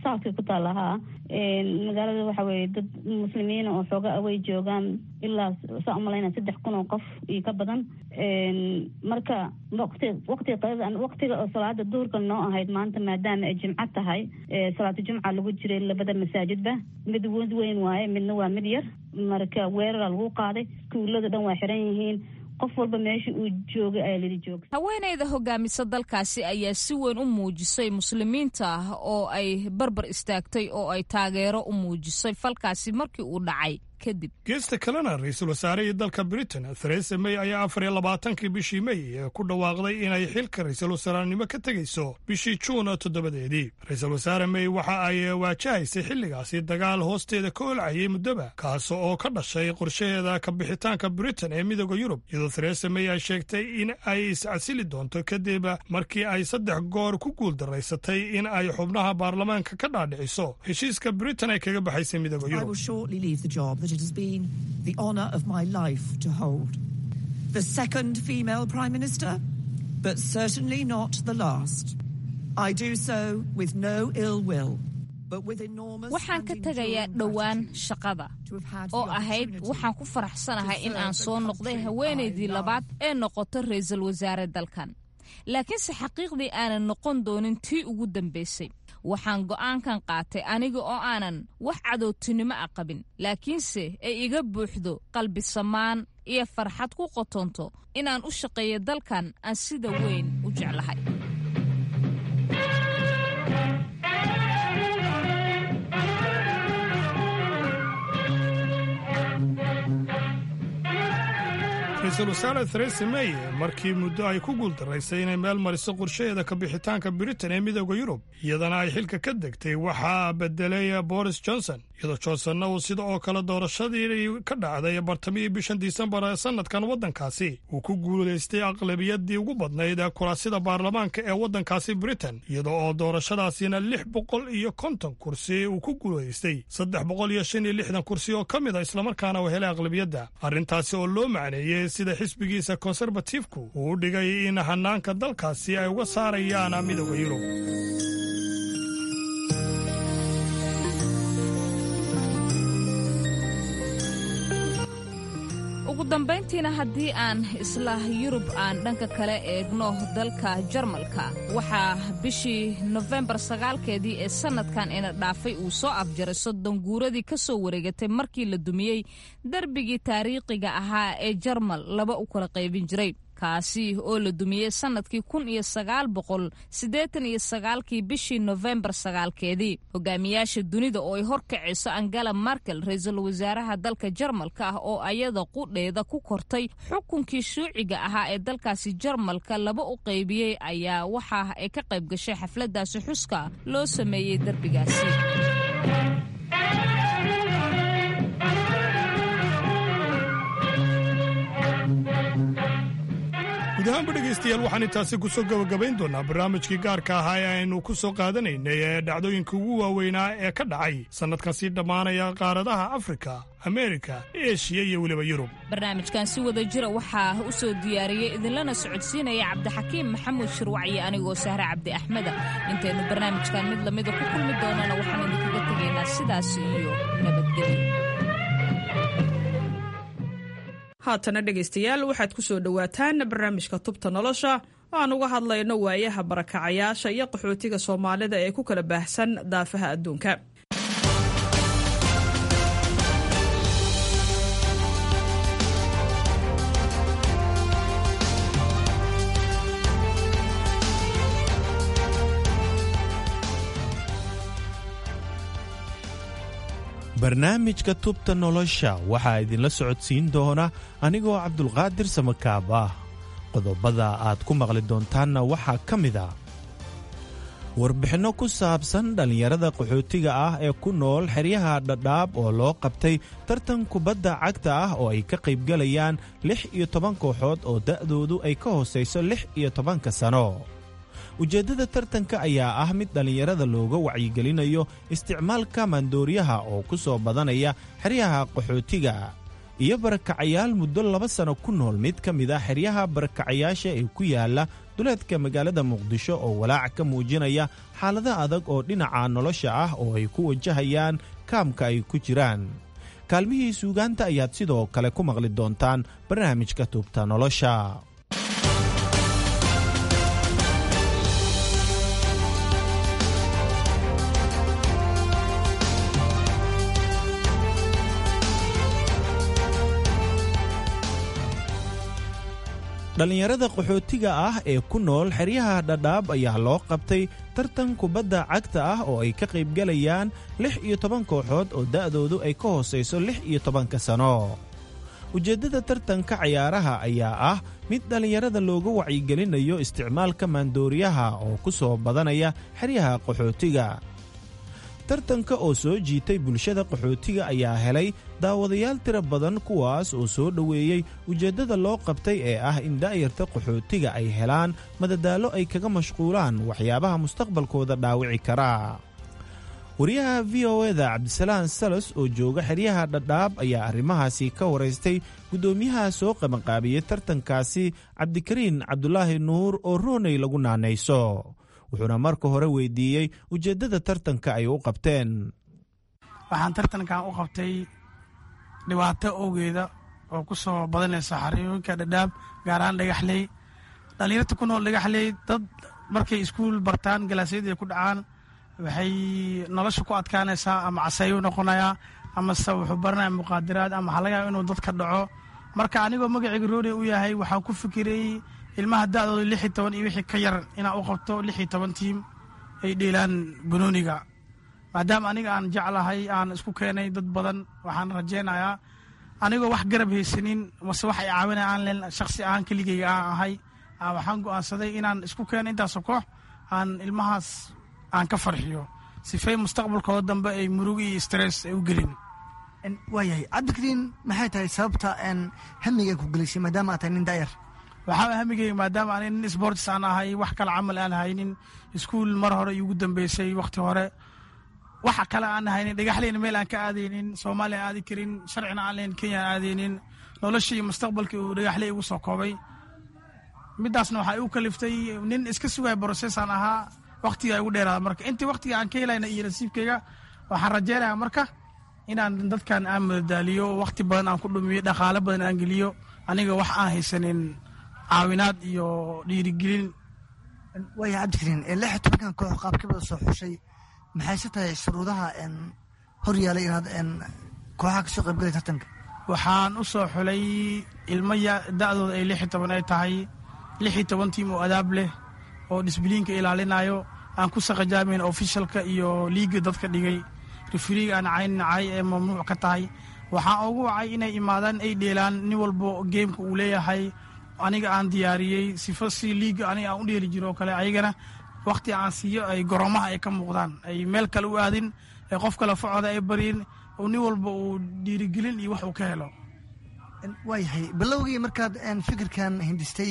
southka ku taalla haa magaalada waxa weeye dad muslimiina oo xooga away joogaan ilaa saa umalayna saddex kun oo qof iyo ka badan marka waqti waqtiga qadada waqtiga oo salaada duhurka noo ahayd maanta maadaama ay jimco tahay salaatu jumca lagu jiray labada masaajidba mid wad weyn waaye midna waa mid yar marka weerara lagu qaaday iskuulada dhan waa xiran yihiin qof walba meesha uu joogay ayaa lidi jooga haweenayda hogaamisa dalkaasi ayaa si weyn u muujisay muslimiinta ah oo ay barbar istaagtay oo ay taageero u muujisay falkaasi markii uu dhacay kadib geesta kalena ra-iisul wasaarihii dalka britain theresa may ayaa afar iyo labaatankii bishii may ee ku dhawaaqday inay xilka ra-iisul wasaarnimo ka tegayso bishii juun toddobadeedii ra-iisul wasaare may waxa ay waajahaysay xilligaasi dagaal hoosteeda ka olcayay muddoba kaas oo ka dhashay qorshaheeda ka bixitaanka britain ee midooda yurub iyadoo theresa may ay sheegtay in ay iscasili doonto kadib markii ay saddex goor ku guuldaraysatay in ay xubnaha baarlamaanka ka dhaadhiciso heshiiska britain ay kaga baxaysay midooda yurub that it has been the honour of my life to hold. The second female Prime Minister, but certainly not the last. I do so with no ill will. waxaan ka tegayaa dhowaan shaqada oo ahayd waxaan ku faraxsanahay in aan soo noqday haweenaydii labaad ee noqoto ra-iisul wasaare dalkan laakiinse xaqiiqdii aanan noqon doonin tii ugu dambaysay waxaan go'aankan qaatay aniga oo aanan wax cadowtinimo a qabin laakiinse ay iga buuxdo qalbi samaan iyo farxad ku qotonto inaan u shaqeeyo dalkan aan sida weyn u jeclahay ra-iisul wasaare theresa may markii muddo ay ku guuldaraysay inay meel mariso qorshaheeda ka bixitaanka britain ee midooda yurub iyadana ay xilka ka degtay waxaa bedelay boris johnson iyadoo johnsonna uu sida oo kale doorashadii ka dhacday bartamihii bishan disembar ee sanadkan waddankaasi uu ku guulaystay aqlabiyadii ugu badnayd ee kuraasida baarlamaanka ee waddankaasi britain iyada oo doorashadaasina lix boqol iyo konton kursi uu ku guulaystay saddex boqol iyo shan iyo lixdan kursi oo ka mid a islamarkaana uu helay aqlabiyadda arrintaasi oo loo macneeyey sida xisbigiisa konserbatifku uu u dhigay in hanaanka dalkaasi ay uga saarayaan midooda yurub ugu dambayntiina haddii aan isla yurub aan dhanka kale eegno dalka jarmalka waxaa bishii nofembar sagaalkeedii ee sannadkan ina dhaafay uu soo afjaray soddon guuradii ka soo wareegatay markii la dumiyey darbigii taariikhiga ahaa ee jarmal laba u kala qaybin jiray kaasi oo la dumiyey sannadkii kun iyo sagaal boqol siddeetan iyo sagaalkii bishii nofembar sagaalkeedii hogaamiyaasha dunida oo ay horkacayso angela markel ra-iisul wasaaraha dalka jarmalka ah oo ayada qudheeda ku kortay xukunkii shuuciga ahaa ee dalkaasi jarmalka laba u qaybiyey ayaa waxa ay ka qayb gashay xafladaasi xuska loo sameeyey derbigaasi guud ahaanba dhegaystayaal waxaan intaasi ku soo gebagabayn doonaa barnaamijkii gaarka ahaa ee aynu ku soo qaadanaynay ee dhacdooyinka ugu waaweynaa ee ka dhacay sannadkan sii dhammaanaya qaaradaha afrika ameerika eshiya iyo weliba yurub barnaamijkan si wada jira waxaa u soo diyaariyey idinlana socodsiinaya cabdixakiim maxamuud shirwacyo anigoo sahre cabdi axmeda intaynu barnaamijkan mid lamida ku kulmi doonana waxaan idinkaga tegaynaa sidaas iyo nabadgelyo haatana dhegaystayaal waxaad ku soo dhowaataan barnaamijka tubta nolosha oo aan uga hadlayno waayaha barakacayaasha iyo qaxootiga soomaalida ee ku kala baahsan daafaha adduunka barnaamijka tubta nolosha waxaa idinla socodsiin doona anigoo cabdulqaadir samakaab ah qodobada aad ku maqli doontaanna waxaa ka mid a warbixinno ku saabsan dhallinyarada qaxootiga ah ee ku nool xeryaha dhadhaab oo loo qabtay tartan kubadda cagta ah oo ay ka qaybgalayaan lix iyo toban kooxood oo da'doodu ay ka hoosayso lix iyo tobanka sano ujeeddada tartanka ayaa ah mid dhallinyarada looga wacyigelinayo isticmaalka maandooriyaha oo ku soo badanaya xeryaha qaxootiga iyo barakacayaal muddo laba sano ku nool mid ka mid ah xeryaha barakacayaasha ee ku yaala duleedka magaalada muqdisho oo walaac ka muujinaya xaalado adag oo dhinaca nolosha ah oo ay ku wajahayaan kaamka ay ku jiraan kaalmihii suugaanta ayaad sidoo kale ku maqli doontaan barnaamijka tuubta nolosha dhallinyarada qaxootiga ah ee ku nool xeryaha dhadhaab ayaa loo qabtay tartan kubadda cagta ah oo ay ka qaybgalayaan lix iyo toban kooxood oo da'doodu ay ka hoosayso lix iyo tobanka sano ujeeddada tartanka cayaaraha ayaa ah mid dhallinyarada looga wacyigelinayo isticmaalka maandooriyaha oo ku soo badanaya xeryaha qaxootiga tartanka oo soo jiitay bulshada qaxootiga ayaa helay daawadayaal tiro badan kuwaas oo soo dhoweeyey ujeeddada loo qabtay ee ah in daa'yarta qaxootiga ay helaan madadaalo ay kaga mashquulaan waxyaabaha mustaqbalkooda dhaawici kara wariyaha v o eda cabdisalaan salos oo jooga xeryaha dhadhaab ayaa arrimahaasi ka waraystay guddoomiyaha soo qabanqaabiyey tartankaasi cabdikariin cabdulaahi nuur oo rooney lagu naanayso wuxuuna marka hore weydiiyey ujeeddada tartanka ay u qabteen waxaan tartankan u qabtay dhibaato owgeeda oo ku soo badanaysa xariyooyinka dhadhaab gaar ahaan dhagaxley dhallinyarta ku nool dhagaxley dad markay iskuul bartaan galaasyadii ay ku dhacaan waxay nolosha ku adkaanaysaa ama caseeyu noqonayaa amase wuxuu baranaya muqaadiraad ama waxaa laga yaaba inuu dadka dhaco marka anigoo magacayga rooney u yahay waxaan ku fikirayy ilmaha da'dooda lix iyo toban iyo wixii ka yar inaan u qabto lix iyo toban tiim ay dheelaan banooniga maadaama aniga aan jeclahay aan isku keenay dad badan waxaan rajaynayaa anigoo wax garab haysanin mase wax ay caawinaya aan len shaksi ahaan keligeyga aan ahay waxaan go'aansaday inaan isku keeno intaasoo koox aan ilmahaas aan ka farxiyo sifay mustaqbalkooda dambe ay murug iyo stress ay u gelin waayahay cabdikariin maxay tahay sababta hamiga ku gelisay maadaama aad tahay nin da'yar waxaa hamigeyga maadaama ani nin sports aan ahay wax kale camal aan haynin iskuul mar hore iugu dambeysay wakhti hore waxa kale aan haynin dhagaxleyna meel aan ka aadaynin soomaaliya aadi karin sharcina aan leyn kenya aan aadaynin noloshii iyo mustaqbalkii uu dhagaxley igu soo koobay midaasna waxaa igu kaliftay nin iska sugaya brosesaan ahaa wakhtiga igu dheeraada marka intii wakhtiga aan ka helayna iyo nasiibkeyga waxaan rajeynaya marka inaan dadkan aan madadaaliyo wakhti badan aan ku dhumiyo dhaqaale badan aan geliyo aniga wax aan haysanin caawinaad iyo dhiirigelin waaya cabdikariin lix iyo tobankan koox qaabkibada soo xushay maxayse tahay shuruudaha hor yaalay inaad kooxaha kasoo qaybgalay tartanka waxaan u soo xulay ilmo da'dooda ay lix iyo toban ay tahay lix iyo toban tiim oo adaab leh oo disbiliinka ilaalinayo aan ku saqajaamayn ofishalka iyo liiga dadka dhigay rifriiga aan cayn nacay ee mamnuuc ka tahay waxaan ugu wacay inay imaadaan ay dheelaan nin walbo geemka uu leeyahay aniga aan diyaariyey sifo si liiga aniga aan u dheeli jiro oo kale ayagana wakhti aan siiyo ay goroomaha ay ka muuqdaan ay meel kale u aadin ee qof kale facooda ay baryin oo nin walba uu dhiirigelin iyo wax uu ka helo waayahay bilowgii markaad fikirkan hindistay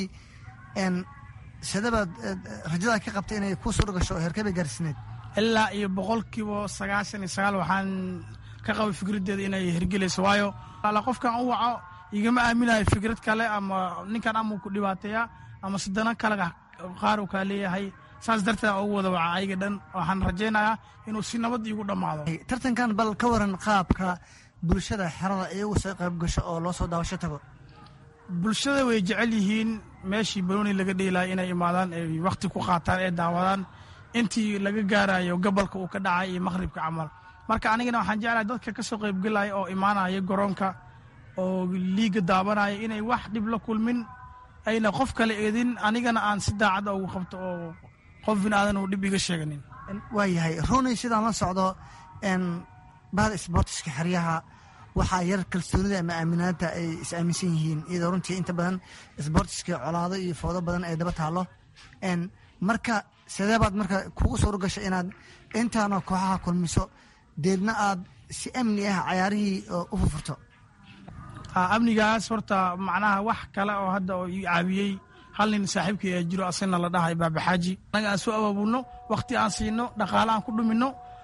sidabaad rajadaa ka qabtay inay kuu suura gasho heerkabay gaarsiineed ilaa iyo boqolkiiba sagaashan iyo sagaal waxaan ka qabay fikraddeeda inay hergelayso waayo ala qofkan u waco igama aaminayo fikrad kale ama ninkan ama ku dhibaateeya ama sidana kale qaar uu kaa leeyahay saas darteed aan ugu wada waca ayaga dhan waxaan rajaynayaa inuu si nabad iigu dhammaado tartankan bal ka waran qaabka bulshada xerada iyagu soo qayb gasho oo loo soo daawasho tago bulshada way jecel yihiin meeshii banooni laga dheelaya inay imaadaan ay wakhti ku qaataan ee daawadaan intii laga gaarayo gobolka uu ka dhacay iyo maqhribka camal marka anigana waxaan jeclahay dadka ka soo qaybgelaya oo imaanaya garoonka oo liiga daabanaya inay wax dhib la kulmin ayna qof kale eedin anigana aan si daacadda ugu qabto oo qof binaadan uu dhib iga sheeganin waayahay runay sidaan la socdo bahda sboortiska xeryaha waxaa yar kalsoonida ama aaminaanta ay is aaminsan yihiin iyadoo runtii inta badan sboortiska colaado iyo foodo badan ay daba taalo marka sidee baad marka kugu suuro gasho inaad intaanoo kooxaha kulmiso deedna aad si amni ah cayaarihii u furfurto amnigaas horta macnaha wax kale oo hadda oo ii caawiyey hal nin saaxiibkii ee jiro asagna la dhahay baabaxaaji anaga aan soo abaabulno wakhti aan siino dhaqaale aan ku dhuminno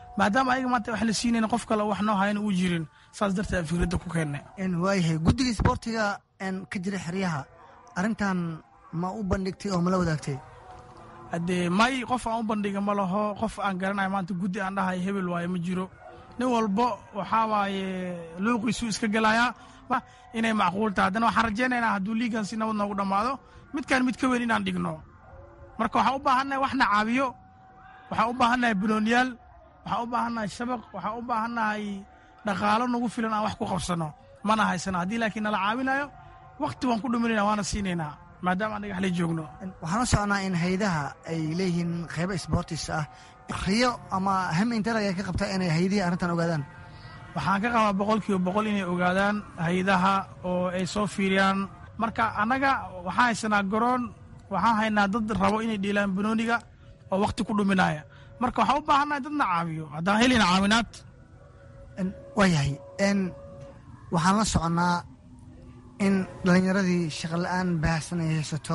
maadaama ayaga maanta wax la siinayna qof kale wax noo hayana uu jirin saas darteed fikradda ku keennay waayahay guddiga isboortiga ka jira xeryaha arrintan ma u bandhigtay oo mala wadaagtay haddee may qof aan u bandhiga ma laho qof aan garanayo maanta guddi aan dhahay hebel waaye ma jiro nin walbo waxaa waaye luuqiisuu iska gelayaa inay macquul tahay haddana waxaan rajaynaynaa hadduu liigan si nabad noogu dhammaado midkaan mid ka weyn inaan dhigno marka waxaan u baahannahay waxna caabiyo waxaan u baahannahay bulooniyaal waxaan u baahannahay shabaq waxaan u baahannahay dhaqaalo nagu filan aan wax ku qabsanno mana haysano haddii laakiin nala caawinayo wakti waan ku dhuminayna waana siinaynaa maadaama aan dhagaxlay joogno waxaan u socnaa in haydaha ay leeyihiin qaybo sboortis ah riyo ama ham intalag ay ka qabtaa inay haydihii arrintan ogaadaan waxaan ka qabaa boqol kiiba boqol inay ogaadaan haydaha oo ay soo fiiriyaan marka annaga waxaan haysanaa garoon waxaan haynaa dad rabo inay dhiilaan banooniga oo wakti ku dhuminaya marka waxaan u baahannahay dadna caawiyo haddaan helina caawinaad waayahay waxaan la soconnaa in dhallinyaradii shaqola'aan baahsan ay haysato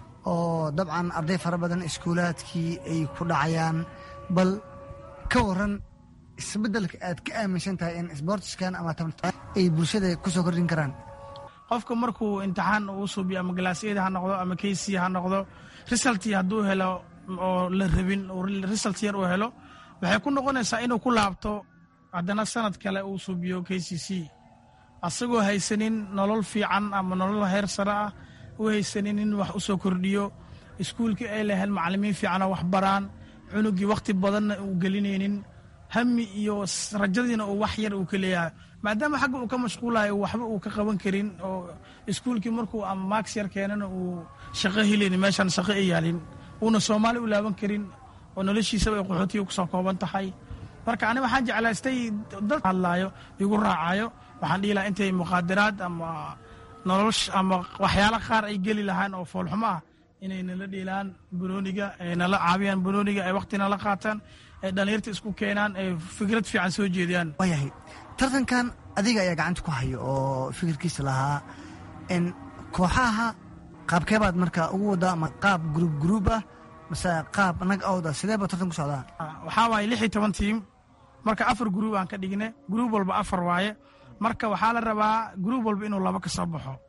oo dabcan arday fara badan iskuulaadkii ay ku dhacayaan bal ka waran isbeddelka aad ka aaminsan tahay in sboortiskan ama ay bulshada ku soo kordhin karaan qofka markuu imtixaan uu suubiyo ama galaasyada ha noqdo ama keysi ha noqdo risaltii hadduu helo oo la rabin risalt yar uu helo waxay ku noqonaysaa inuu ku laabto haddana sanad kale uu suubiyo k c c asagoo haysanin nolol fiican ama nolol heer sare ah u haysanin in wax u soo kordhiyo iskuulkii ay lahayn macalimiin fiicanoo wax baraan cunugii wakhti badanna uu gelinaynin hami iyo rajadiina uu wax yar uu ka leeyahay maadaama xagga uu ka mashquulayo waxba uu ka qaban karin oo iskuulkii markuu ama max yar keenana uu shaqo helaynin meeshaan shaqo ay yaalin uuna soomaali u laaban karin oo noloshiisaba ay qaxootiga ku soo kooban tahay marka ani waxaan jeclaystay dad hadlaayo igu raacayo waxaan dhihi lahaa intay muqaadaraad ama nolosh ama waxyaalo qaar ay geli lahaan oo foolxumo ah inay nala dhiilaan banooniga ay nala caabiyaan banooniga ay wakti nala qaataan ay dhallinyarta isku keenaan ay fikrad fiican soo jeediyaan waayahay tartankan adiga ayaa gacanta ku hayo oo fikirkiisa lahaa n kooxaha qaabkeebaad marka ugu wadaa ma qaab gruub gruub ah mase qaab nag awda sidee baa tartan ku socdaa waxaa waaye lix iyo toban tiim marka afar gruub aan ka dhigne gruub walba afar waaye marka waxaa la rabaa gruub walba inuu laba ka soo baxo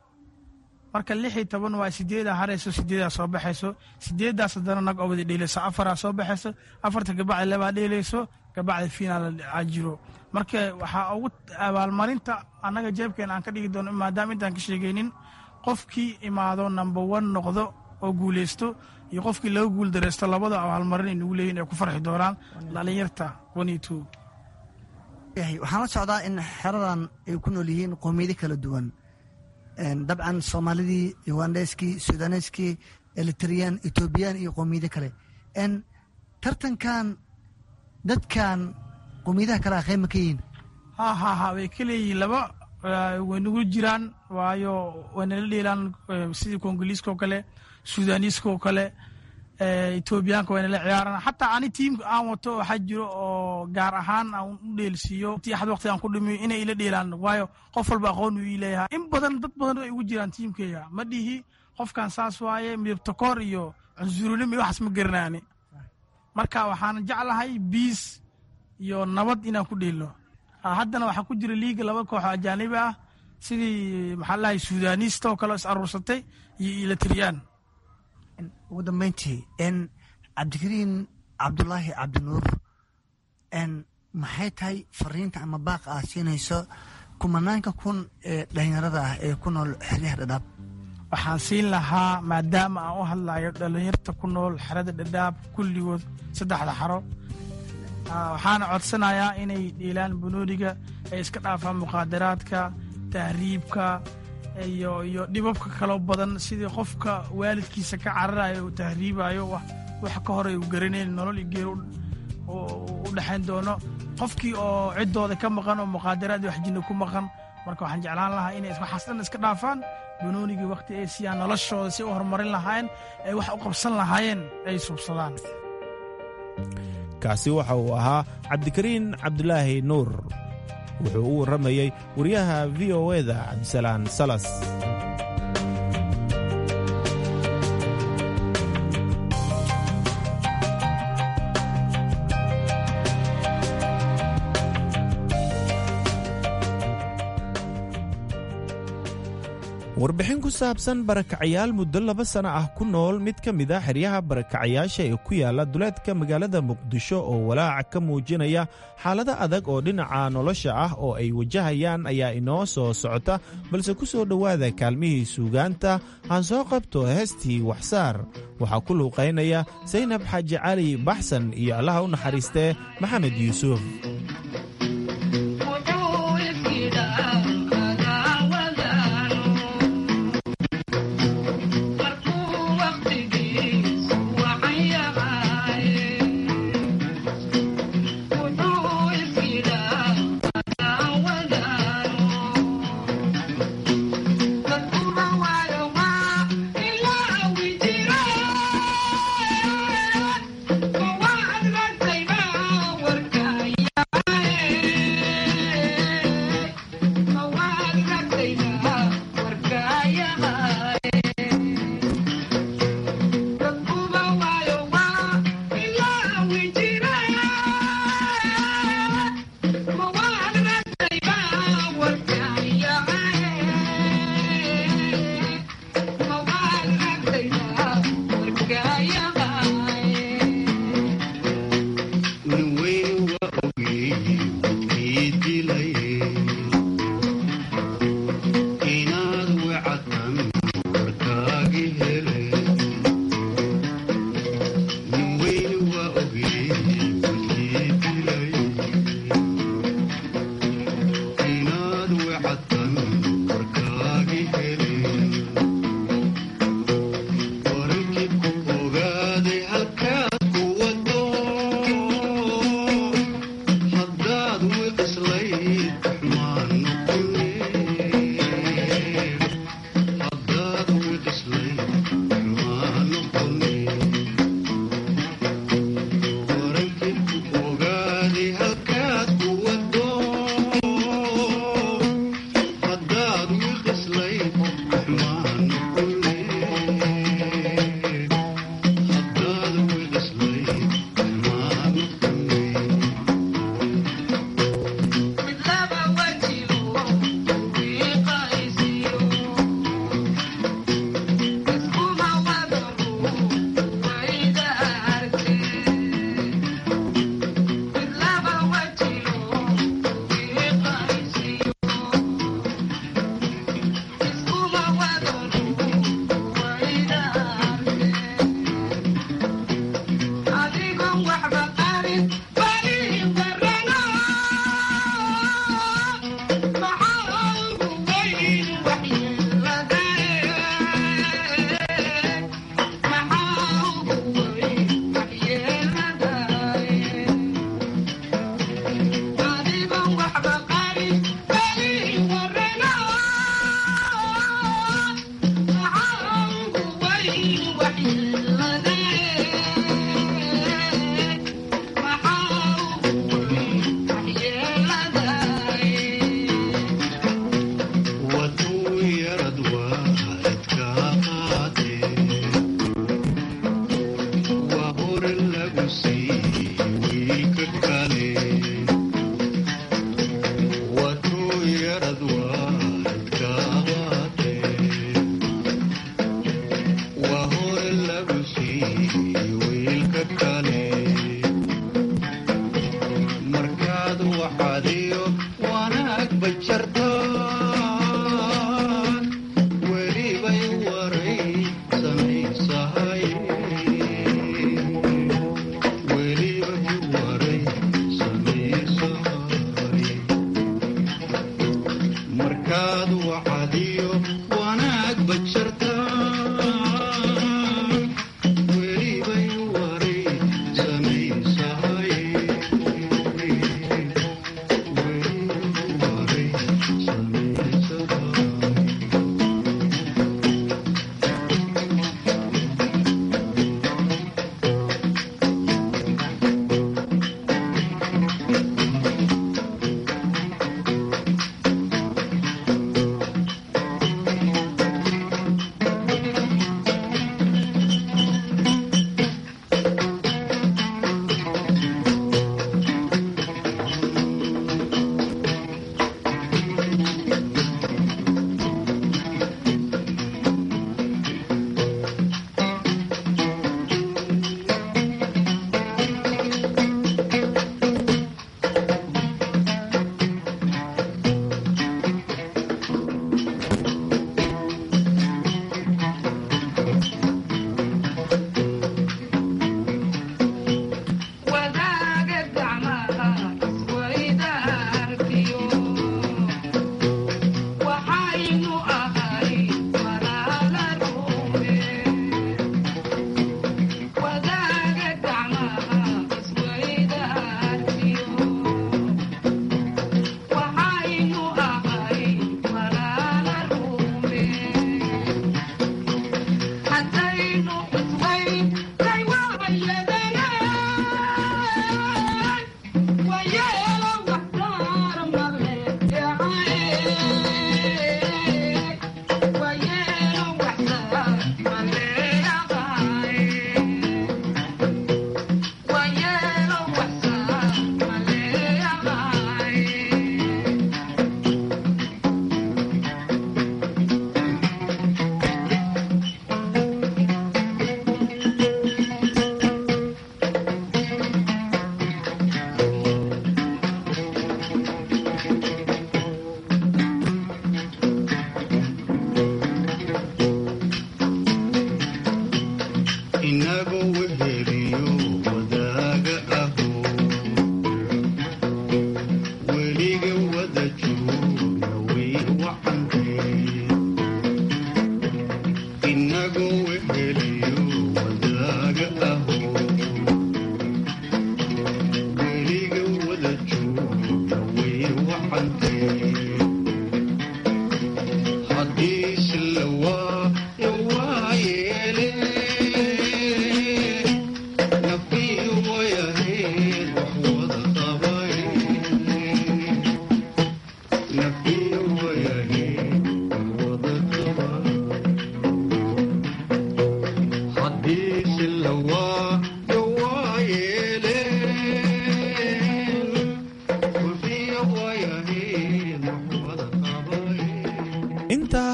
marka lix iyo toban waa sideedaa harayso sideedaa soo baxayso sideedaas haddana nag oo wada dheelayso afaraa soo baxayso afarta gabacdi labaa dheelayso gabacdi finaal aa jiro marka waxaa ugu abaalmarinta annaga jeebkeena aan ka dhigi doono maadaama intaan ka sheegaynin qofkii imaado number one noqdo oo guuleysto iyo qofkii laga guul dareysto labada abaalmarin ay nagu leeyihin ay ku farxi doonaan dhalinyarta one iyo two waxaan la socdaa in xeradan ay ku nool yihiin qoomiyado kala duwan dabcan soomaalidii ugandheskii sudaneskii eritreyaan etoobiyaan iyo qoomiyado kale tartankan dadkan qoomiyadaha kale a qayb ma ka yihiin ha ha ha way ka leeyihiin laba way nagu jiraan waayo way nala dheelaan sidii kongoliiska oo kale sudaaniiska oo kale etoobiyaanka way nala ciyaaraan xataa ani tiimka aan wato waxaa jiro oo gaar ahaan aan u dheelsiiyo tiaxad waqti aan ku dhimiyo inay ila dheelaan waayo qof walba aqoon uu ii leeyahay in badan dad badan ay ugu jiraan tiimkeyga ma dhihi qofkan saas waaye midabtakoor iyo cunsurinimo iyo waxaas ma garanaani marka waxaan jeclahay biis iyo nabad inaan ku dheelno haddana waxaa ku jira liiga laba koox oo ajaanibi ah sidii maxaa lahay sudaaniista oo kale is aruursatay iyo ilatriyaan ugu dambeyntii n cabdikariin cabdulaahi cabdinuur n maxay tahay fariinta ama baaqa aad siinayso kumanaanka kun ee dhalinyarada ah ee ku nool xeryaha dhadhaab waxaan siin lahaa maadaama aan u hadlayo dhalinyarta ku nool xerada dhadhaab kulligood saddexda xaro waxaana codsanayaa inay dhiilaan banooniga ay iska dhaafaan muqaadaraadka tahriibka iyo iyo dhibabka kaloo badan sidii qofka waalidkiisa ka cararayo uu tahriibayo wax ka hore uu garanayn nolol iyo geer u dhexayn doono qofkii oo ciddooda ka maqan oo muqaadaraad iyo waxjinna ku maqan marka waxaan jeclaan lahaa inay waxaas dhan iska dhaafaan banoonigii wakhti ay siiyaan noloshooda si u horumarin lahaayeen ay wax u qabsan lahaayeen ay suubsadaan kaasi waxa uu ahaa cabdikariin cabdulaahi nuur wuxuu u warramayey wariyaha v o eda cabdisalaan salas warbixin ku saabsan barakacayaal muddo laba sano ah ku nool mid ka mid a xeryaha barakacayaasha ee ku yaala duleedka magaalada muqdisho oo walaaca ka muujinaya xaalado adag oo dhinaca nolosha ah oo ay wajahayaan ayaa inoo soo socota balse ku soo dhowaada kaalmihii suugaanta aan soo qabto heestii waxsaar waxaa ku luuqaynaya saynab xaaji cali baxsan iyo allaha u naxariistee maxamed yuusuf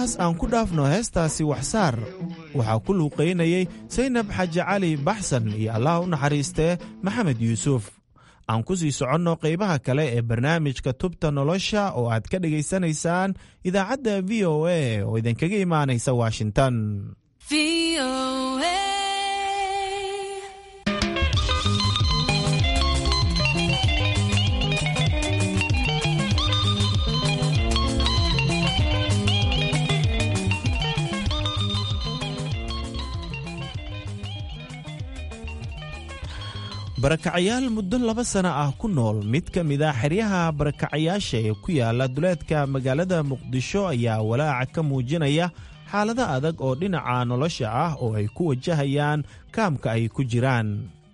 intaas aan ku dhaafno heestaasi waxsaar waxaa ku luuqaynayey saynab xaaji cali baxsan iyo allah u naxariistee maxamed yuusuf aan ku sii soconno qaybaha kale ee barnaamijka tubta nolosha oo aad ka dhegaysanaysaan idaacadda v o a oo idinkaga imaanaysa washington barakacayaal muddo laba sana ah ku nool mid ka mid a xeryaha barakacayaasha ee ku yaala duleedka magaalada muqdisho ayaa walaaca ka muujinaya xaalado adag oo dhinaca nolosha ah oo ay ku wajahayaan kaamka ay ku jiraan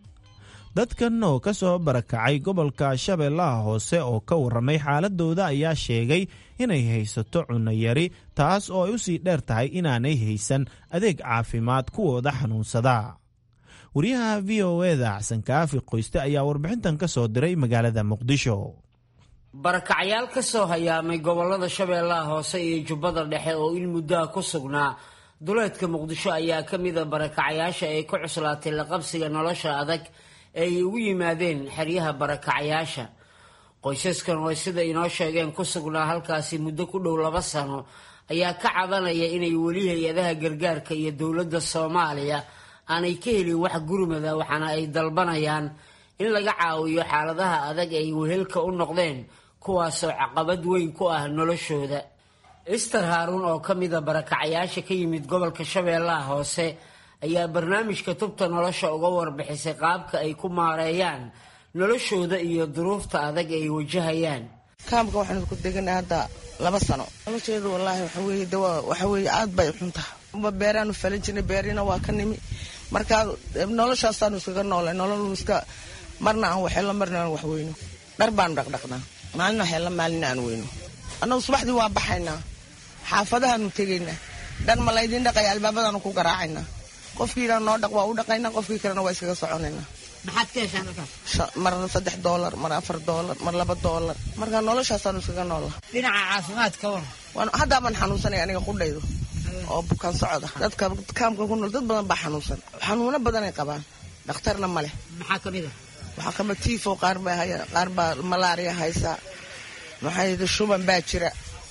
dadkan oo ka soo barakacay gobolka shabeellaha hoose oo ka warramay xaaladooda ayaa sheegay inay haysato cunno yari taas oo ay u sii dheer tahay inaanay haysan adeeg caafimaad kuwooda xanuunsada wariyaha v o eda xasan kaafi qoyste ayaa warbixintan ka soo diray magaalada muqdisho barakacyaal ka soo hayaamay gobolada shabeellaha hoose iyo jubbada dhexe oo in muddoa ku sugnaa duleedka muqdisho ayaa ka mida barakacyaasha ay ku cuslaatay laqabsiga nolosha adag ee ay ugu yimaadeen xeryaha barakacyaasha qoysaskan oo sida inoo sheegeen ku sugnaa halkaasi muddo ku dhow laba sano ayaa ka cabanaya inay weli hay-adaha gargaarka iyo dowladda soomaaliya aanay ka helin wax gurmada waxaana ay dalbanayaan in laga caawiyo xaaladaha adag ay wehelka u noqdeen kuwaasoo caqabad weyn ku ah noloshooda ister haaruun oo ka mida barakacayaasha ka yimid gobolka shabeellaha hoose ayaa barnaamijka tubta nolosha uga warbixisay qaabka ay ku maareeyaan noloshooda iyo duruufta adag ay wajahayaan kaamka waxaanu ku deganay hadda laba sano nolosheedu wallaahi waxa weeye dawa waxa weeye aad bay xun tahay beeraanu falan jirnay beerina waa ka nimi marka noloshaasaanu iskaga noolay nolol iska marna aan waxeello marna aan wax weyno dhar baanu dhaqdhaqnaa maalina waxeello maalina aan weyno annagu subaxdii waa baxaynaa xaafadahaanu tegaynaa dhar ma laydin dhaqaya albaabadaanu ku garaacaynaa qofkiina noo dhaq waa u dhaqaynaa qofkii kalena waa iskaga soconaynaa maxaad ka heshaan halkaas mar saddex doolar mar afar doolar mar laba doolar marka noloshaasaanu iskaga noola dhinaca caafimaadka war haddaaban xanuunsanaya aniga qudhaydo oo bukaan socda dadka kaamka ku nool dad badan baa xanuunsan xanuuno badanay qabaan dhakhtarna ma leh maxaa ka mid a waxaa kama tifo qaar baa haya qaar baa malaariya haysa maxay shuban baa jira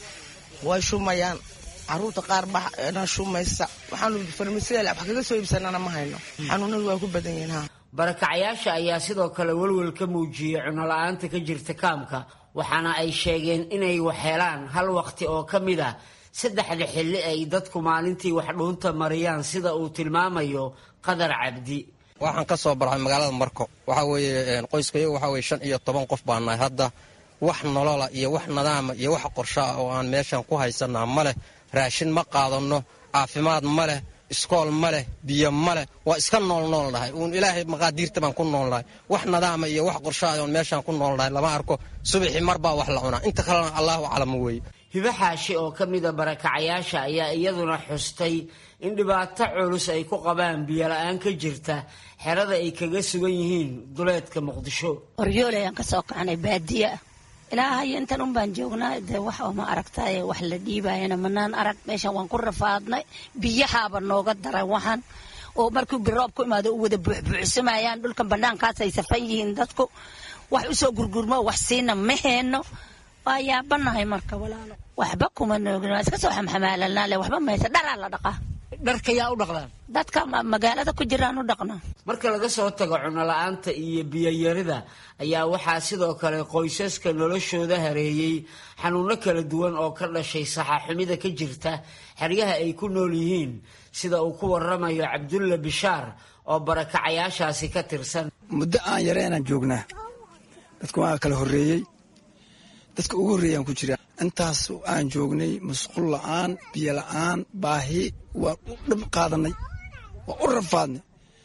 way shumayaan caruurta qaar baa shumaysa waxaanu farmasiyal wax kaga soo iibsanana ma hayno xanuunadu waa ku badan yihiin ha barakacayaasha ayaa sidoo kale welwel ka muujiyey cunola'aanta ka jirta kaamka waxaana ay sheegeen inay waxhelaan hal waqti oo ka mid ah saddexda xilli ay dadku maalintii wax dhuunta mariyaan sida uu tilmaamayo qadar cabdi waxaan ka soo barxay magaalada marko waxaa weeye qoyskayagu waxaa weye shan iyo toban qof baa nahay hadda wax nolola iyo wax nadaama iyo wax qorsho ah oo aan meeshan ku haysanaa ma leh raashin ma qaadanno caafimaad ma leh iskool ma leh biyo ma leh waa iska noolnool nahay uun ilaahay maqaadiirta baan ku noolnahay wax nadaama iyo wax qorsho ah oon meeshaan ku noolnahay lama arko subaxii mar baa wax la cunaa inta kalena allahu aclamo weeye hibo xaashi oo ka mida barakacayaasha ayaa iyaduna xustay in dhibaato culus ay ku qabaan biyola-aan ka jirta xerada ay kaga sugan yihiin duleedka muqdisho qoryoole ayaan ka soo kacanay baadiye ah ilaahayo intan un baan joognaa dee wax oo ma aragtaye wax la dhiibayana manaan arag meeshan waan ku rafaadnay biyahaaba nooga daray waxaan oo markuu biroob ku imaado u wada buuxbuuxsamayaan dhulkan banaankaasay safan yihiin dadku wax usoo gurgurmo wax siina ma heeno waa yaabanahay marka walaalo waxba kuma noogin waa iska soo xamxamaalalnaa le waxba maysa dharaa la dhaqaa dharka yaa u dhaqdaan dadka magaalada ku jiraan u dhaqnaa marka laga soo tago cunola'aanta iyo biyoyarida ayaa waxaa sidoo kale qoysaska noloshooda hareeyey xanuuno kala duwan oo ka dhashay saxaaxumida ka jirta xeryaha ay ku nool yihiin sida uu ku waramayo cabdulla bishaar oo barakacayaashaasi ka tirsan muddo aan yareenaan joognaa dadka waa kala horreeyey dadka ugu horreeyaan ku jira intaas aan joognay masquul la'aan biyo la'aan baahi waan u dhib qaadanay waan u rafaadnay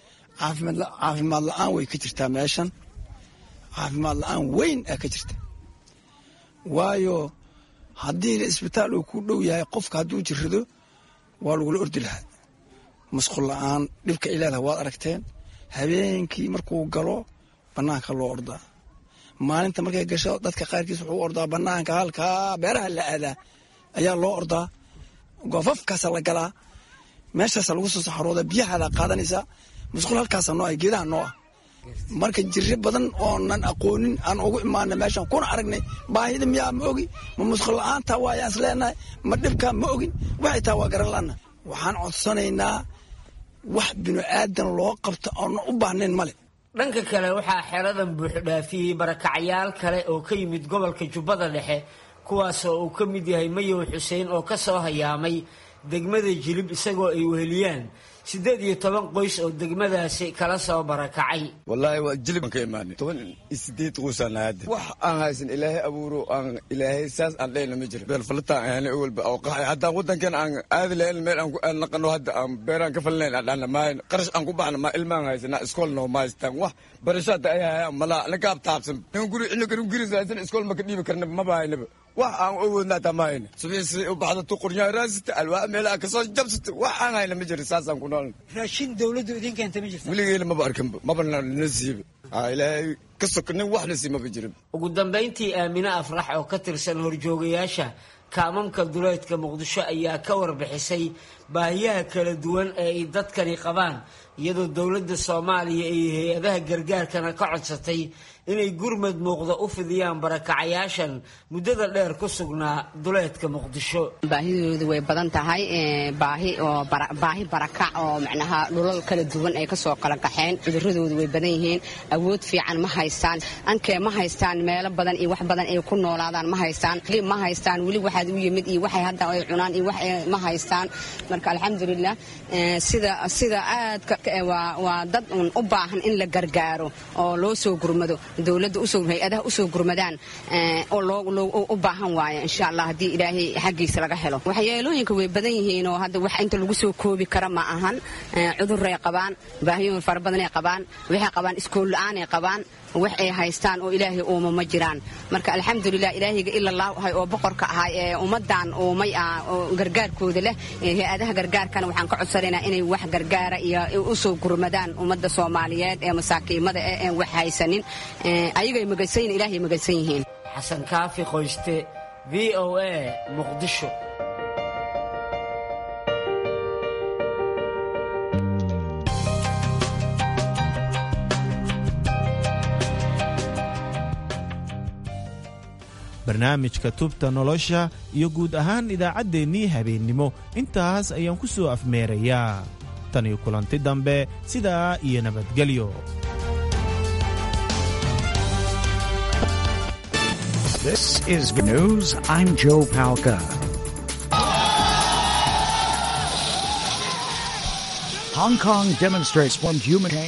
caafimaad la'aan way ka jirtaa meeshan caafimaad la'aan weyn aa ka jirta waayo haddii isbitaal uu ku dhow yahay qofka hadduu jirrado waa lagula ordi lahaa masquul la'aan dhibka ay leedahay waad aragteen habeenkii markuu galo bannaanka loo ordaa maalinta markay gasho dadka qaarkiis wuxuu ordaa banaanka halkaa beeraha la aadaa ayaa loo ordaa goofafkaasa la galaa meeshaasa lagu soo saxarooda biyahaada qaadanaysaa musqul halkaasa noo ah geedaha noo ah marka jiri badan oonan aqoonin aan ugu imaana meeshaan kuna aragnay baahida miyaa ma ogi ma musqul la-aanta waayaan is leenahay ma dhibkaa ma ogin waxay taa waa garan la'ana waxaan codsanaynaa wax binu aadan loo qabto oona u baahnayn male dhanka kale waxaa xeradan buuxdhaafiyey barakacyaal kale oo ka yimid gobolka jubbada dhexe kuwaasoo uu ka mid yahay mayow xuseen oo ka soo hayaamay degmada jilib isagoo ay weheliyaan siddeed iyo toban qoys oo degmadaasi kala soo barakacay wallaahi waa jilibaan ka imaanay toban iyo sideed qoysaan hadda wax aan haysan ilaahay abuuro aan ilaahay saas aan dhehna ma jiro beelfalataan ahaanay owalba oo qaxay haddaan waddankan aan aadi lahayn meel aan ku aan naqano hadda aan beeraan ka falinayn aan dhahna maayn qarash aan ku baxna ma ilmaan haysanaa iskool noo ma haystaan wax barashaada ay hayaan malaa nakaab taabsan nin guri ina garu giris haysan iskool ma ka dhiibi karna maba haynaba wax aan awoodnaa taa ma hayna subiisi u baxda tu qornyaa raasita alwaa meel aan kasoo jabsata wax aan hayna ma jiro saasaan ku nool raashin dawladdu idin keenta ma jirta weligeena maba arkanba maba na siiba ilaahay ka soka nin wax na sii maba jirin ugu dambayntii aamine afrax oo ka tirsan horjoogayaasha kaamamka duleedka muqdisho ayaa ka warbixisay baahiyaha kala duwan ee ay dadkani qabaan iyadoo dowladda soomaaliya iyo hay-adaha gargaarkana ka codsatay inay gurmad muuqda u fidiyaan barakacayaashan muddada dheer ku sugnaa duleedka muqdisho baahidoodu way badan tahay baahi oo baahi barakac oo macnaha dhulal kala duwan ay kasoo kala kaxeen cuduradoodu way badan yihiin awood fiican ma haystaan ankee ma haystaan meelo badan iyo wax badan ay ku noolaadaan ma haystaan ma haystaan weli waxaad u yimid iyo waxay hadda ay cunaan iyo wax ma haystaan marka alxamdulilah sida sida aadka waa dad un u baahan in la gargaaro oo loo soo gurmado dowladda usoo hay-adaha usoo gurmadaan oo loo u baahan waayo insha allah haddii ilaahay xaggiisa laga helo waxyeelooyinka way badan yihiin oo hadda wax inta lagu soo koobi kara ma ahan cuduray qabaan baahiyoyin fara badanay qabaan waxay qabaan iskool la-aanay qabaan wax ay haystaan oo ilaahay uuma ma jiraan marka alxamdulilah ilaahayga ilallah ahay oo boqorka ahay ee ummadan uumay ah oo gargaarkooda leh hay-adaha gargaarkana waxaan ka codsanaynaa inay wax gargaara iyo usoo gurmadaan ummadda soomaaliyeed ee masaakiimada eh een wax haysanin ayagay magaysan ilaahay magaysan yihiin xasan kaafi qoyste v o a muqdisho barnaamijka tubta nolosha iyo guud ahaan idaacaddeenii habeennimo intaas ayaan ku soo afmeerayaa tan iyo kulanti dambe sidaa iyo nabadgelyo This is news. I'm Joe Palca. Hong Kong demonstrates one human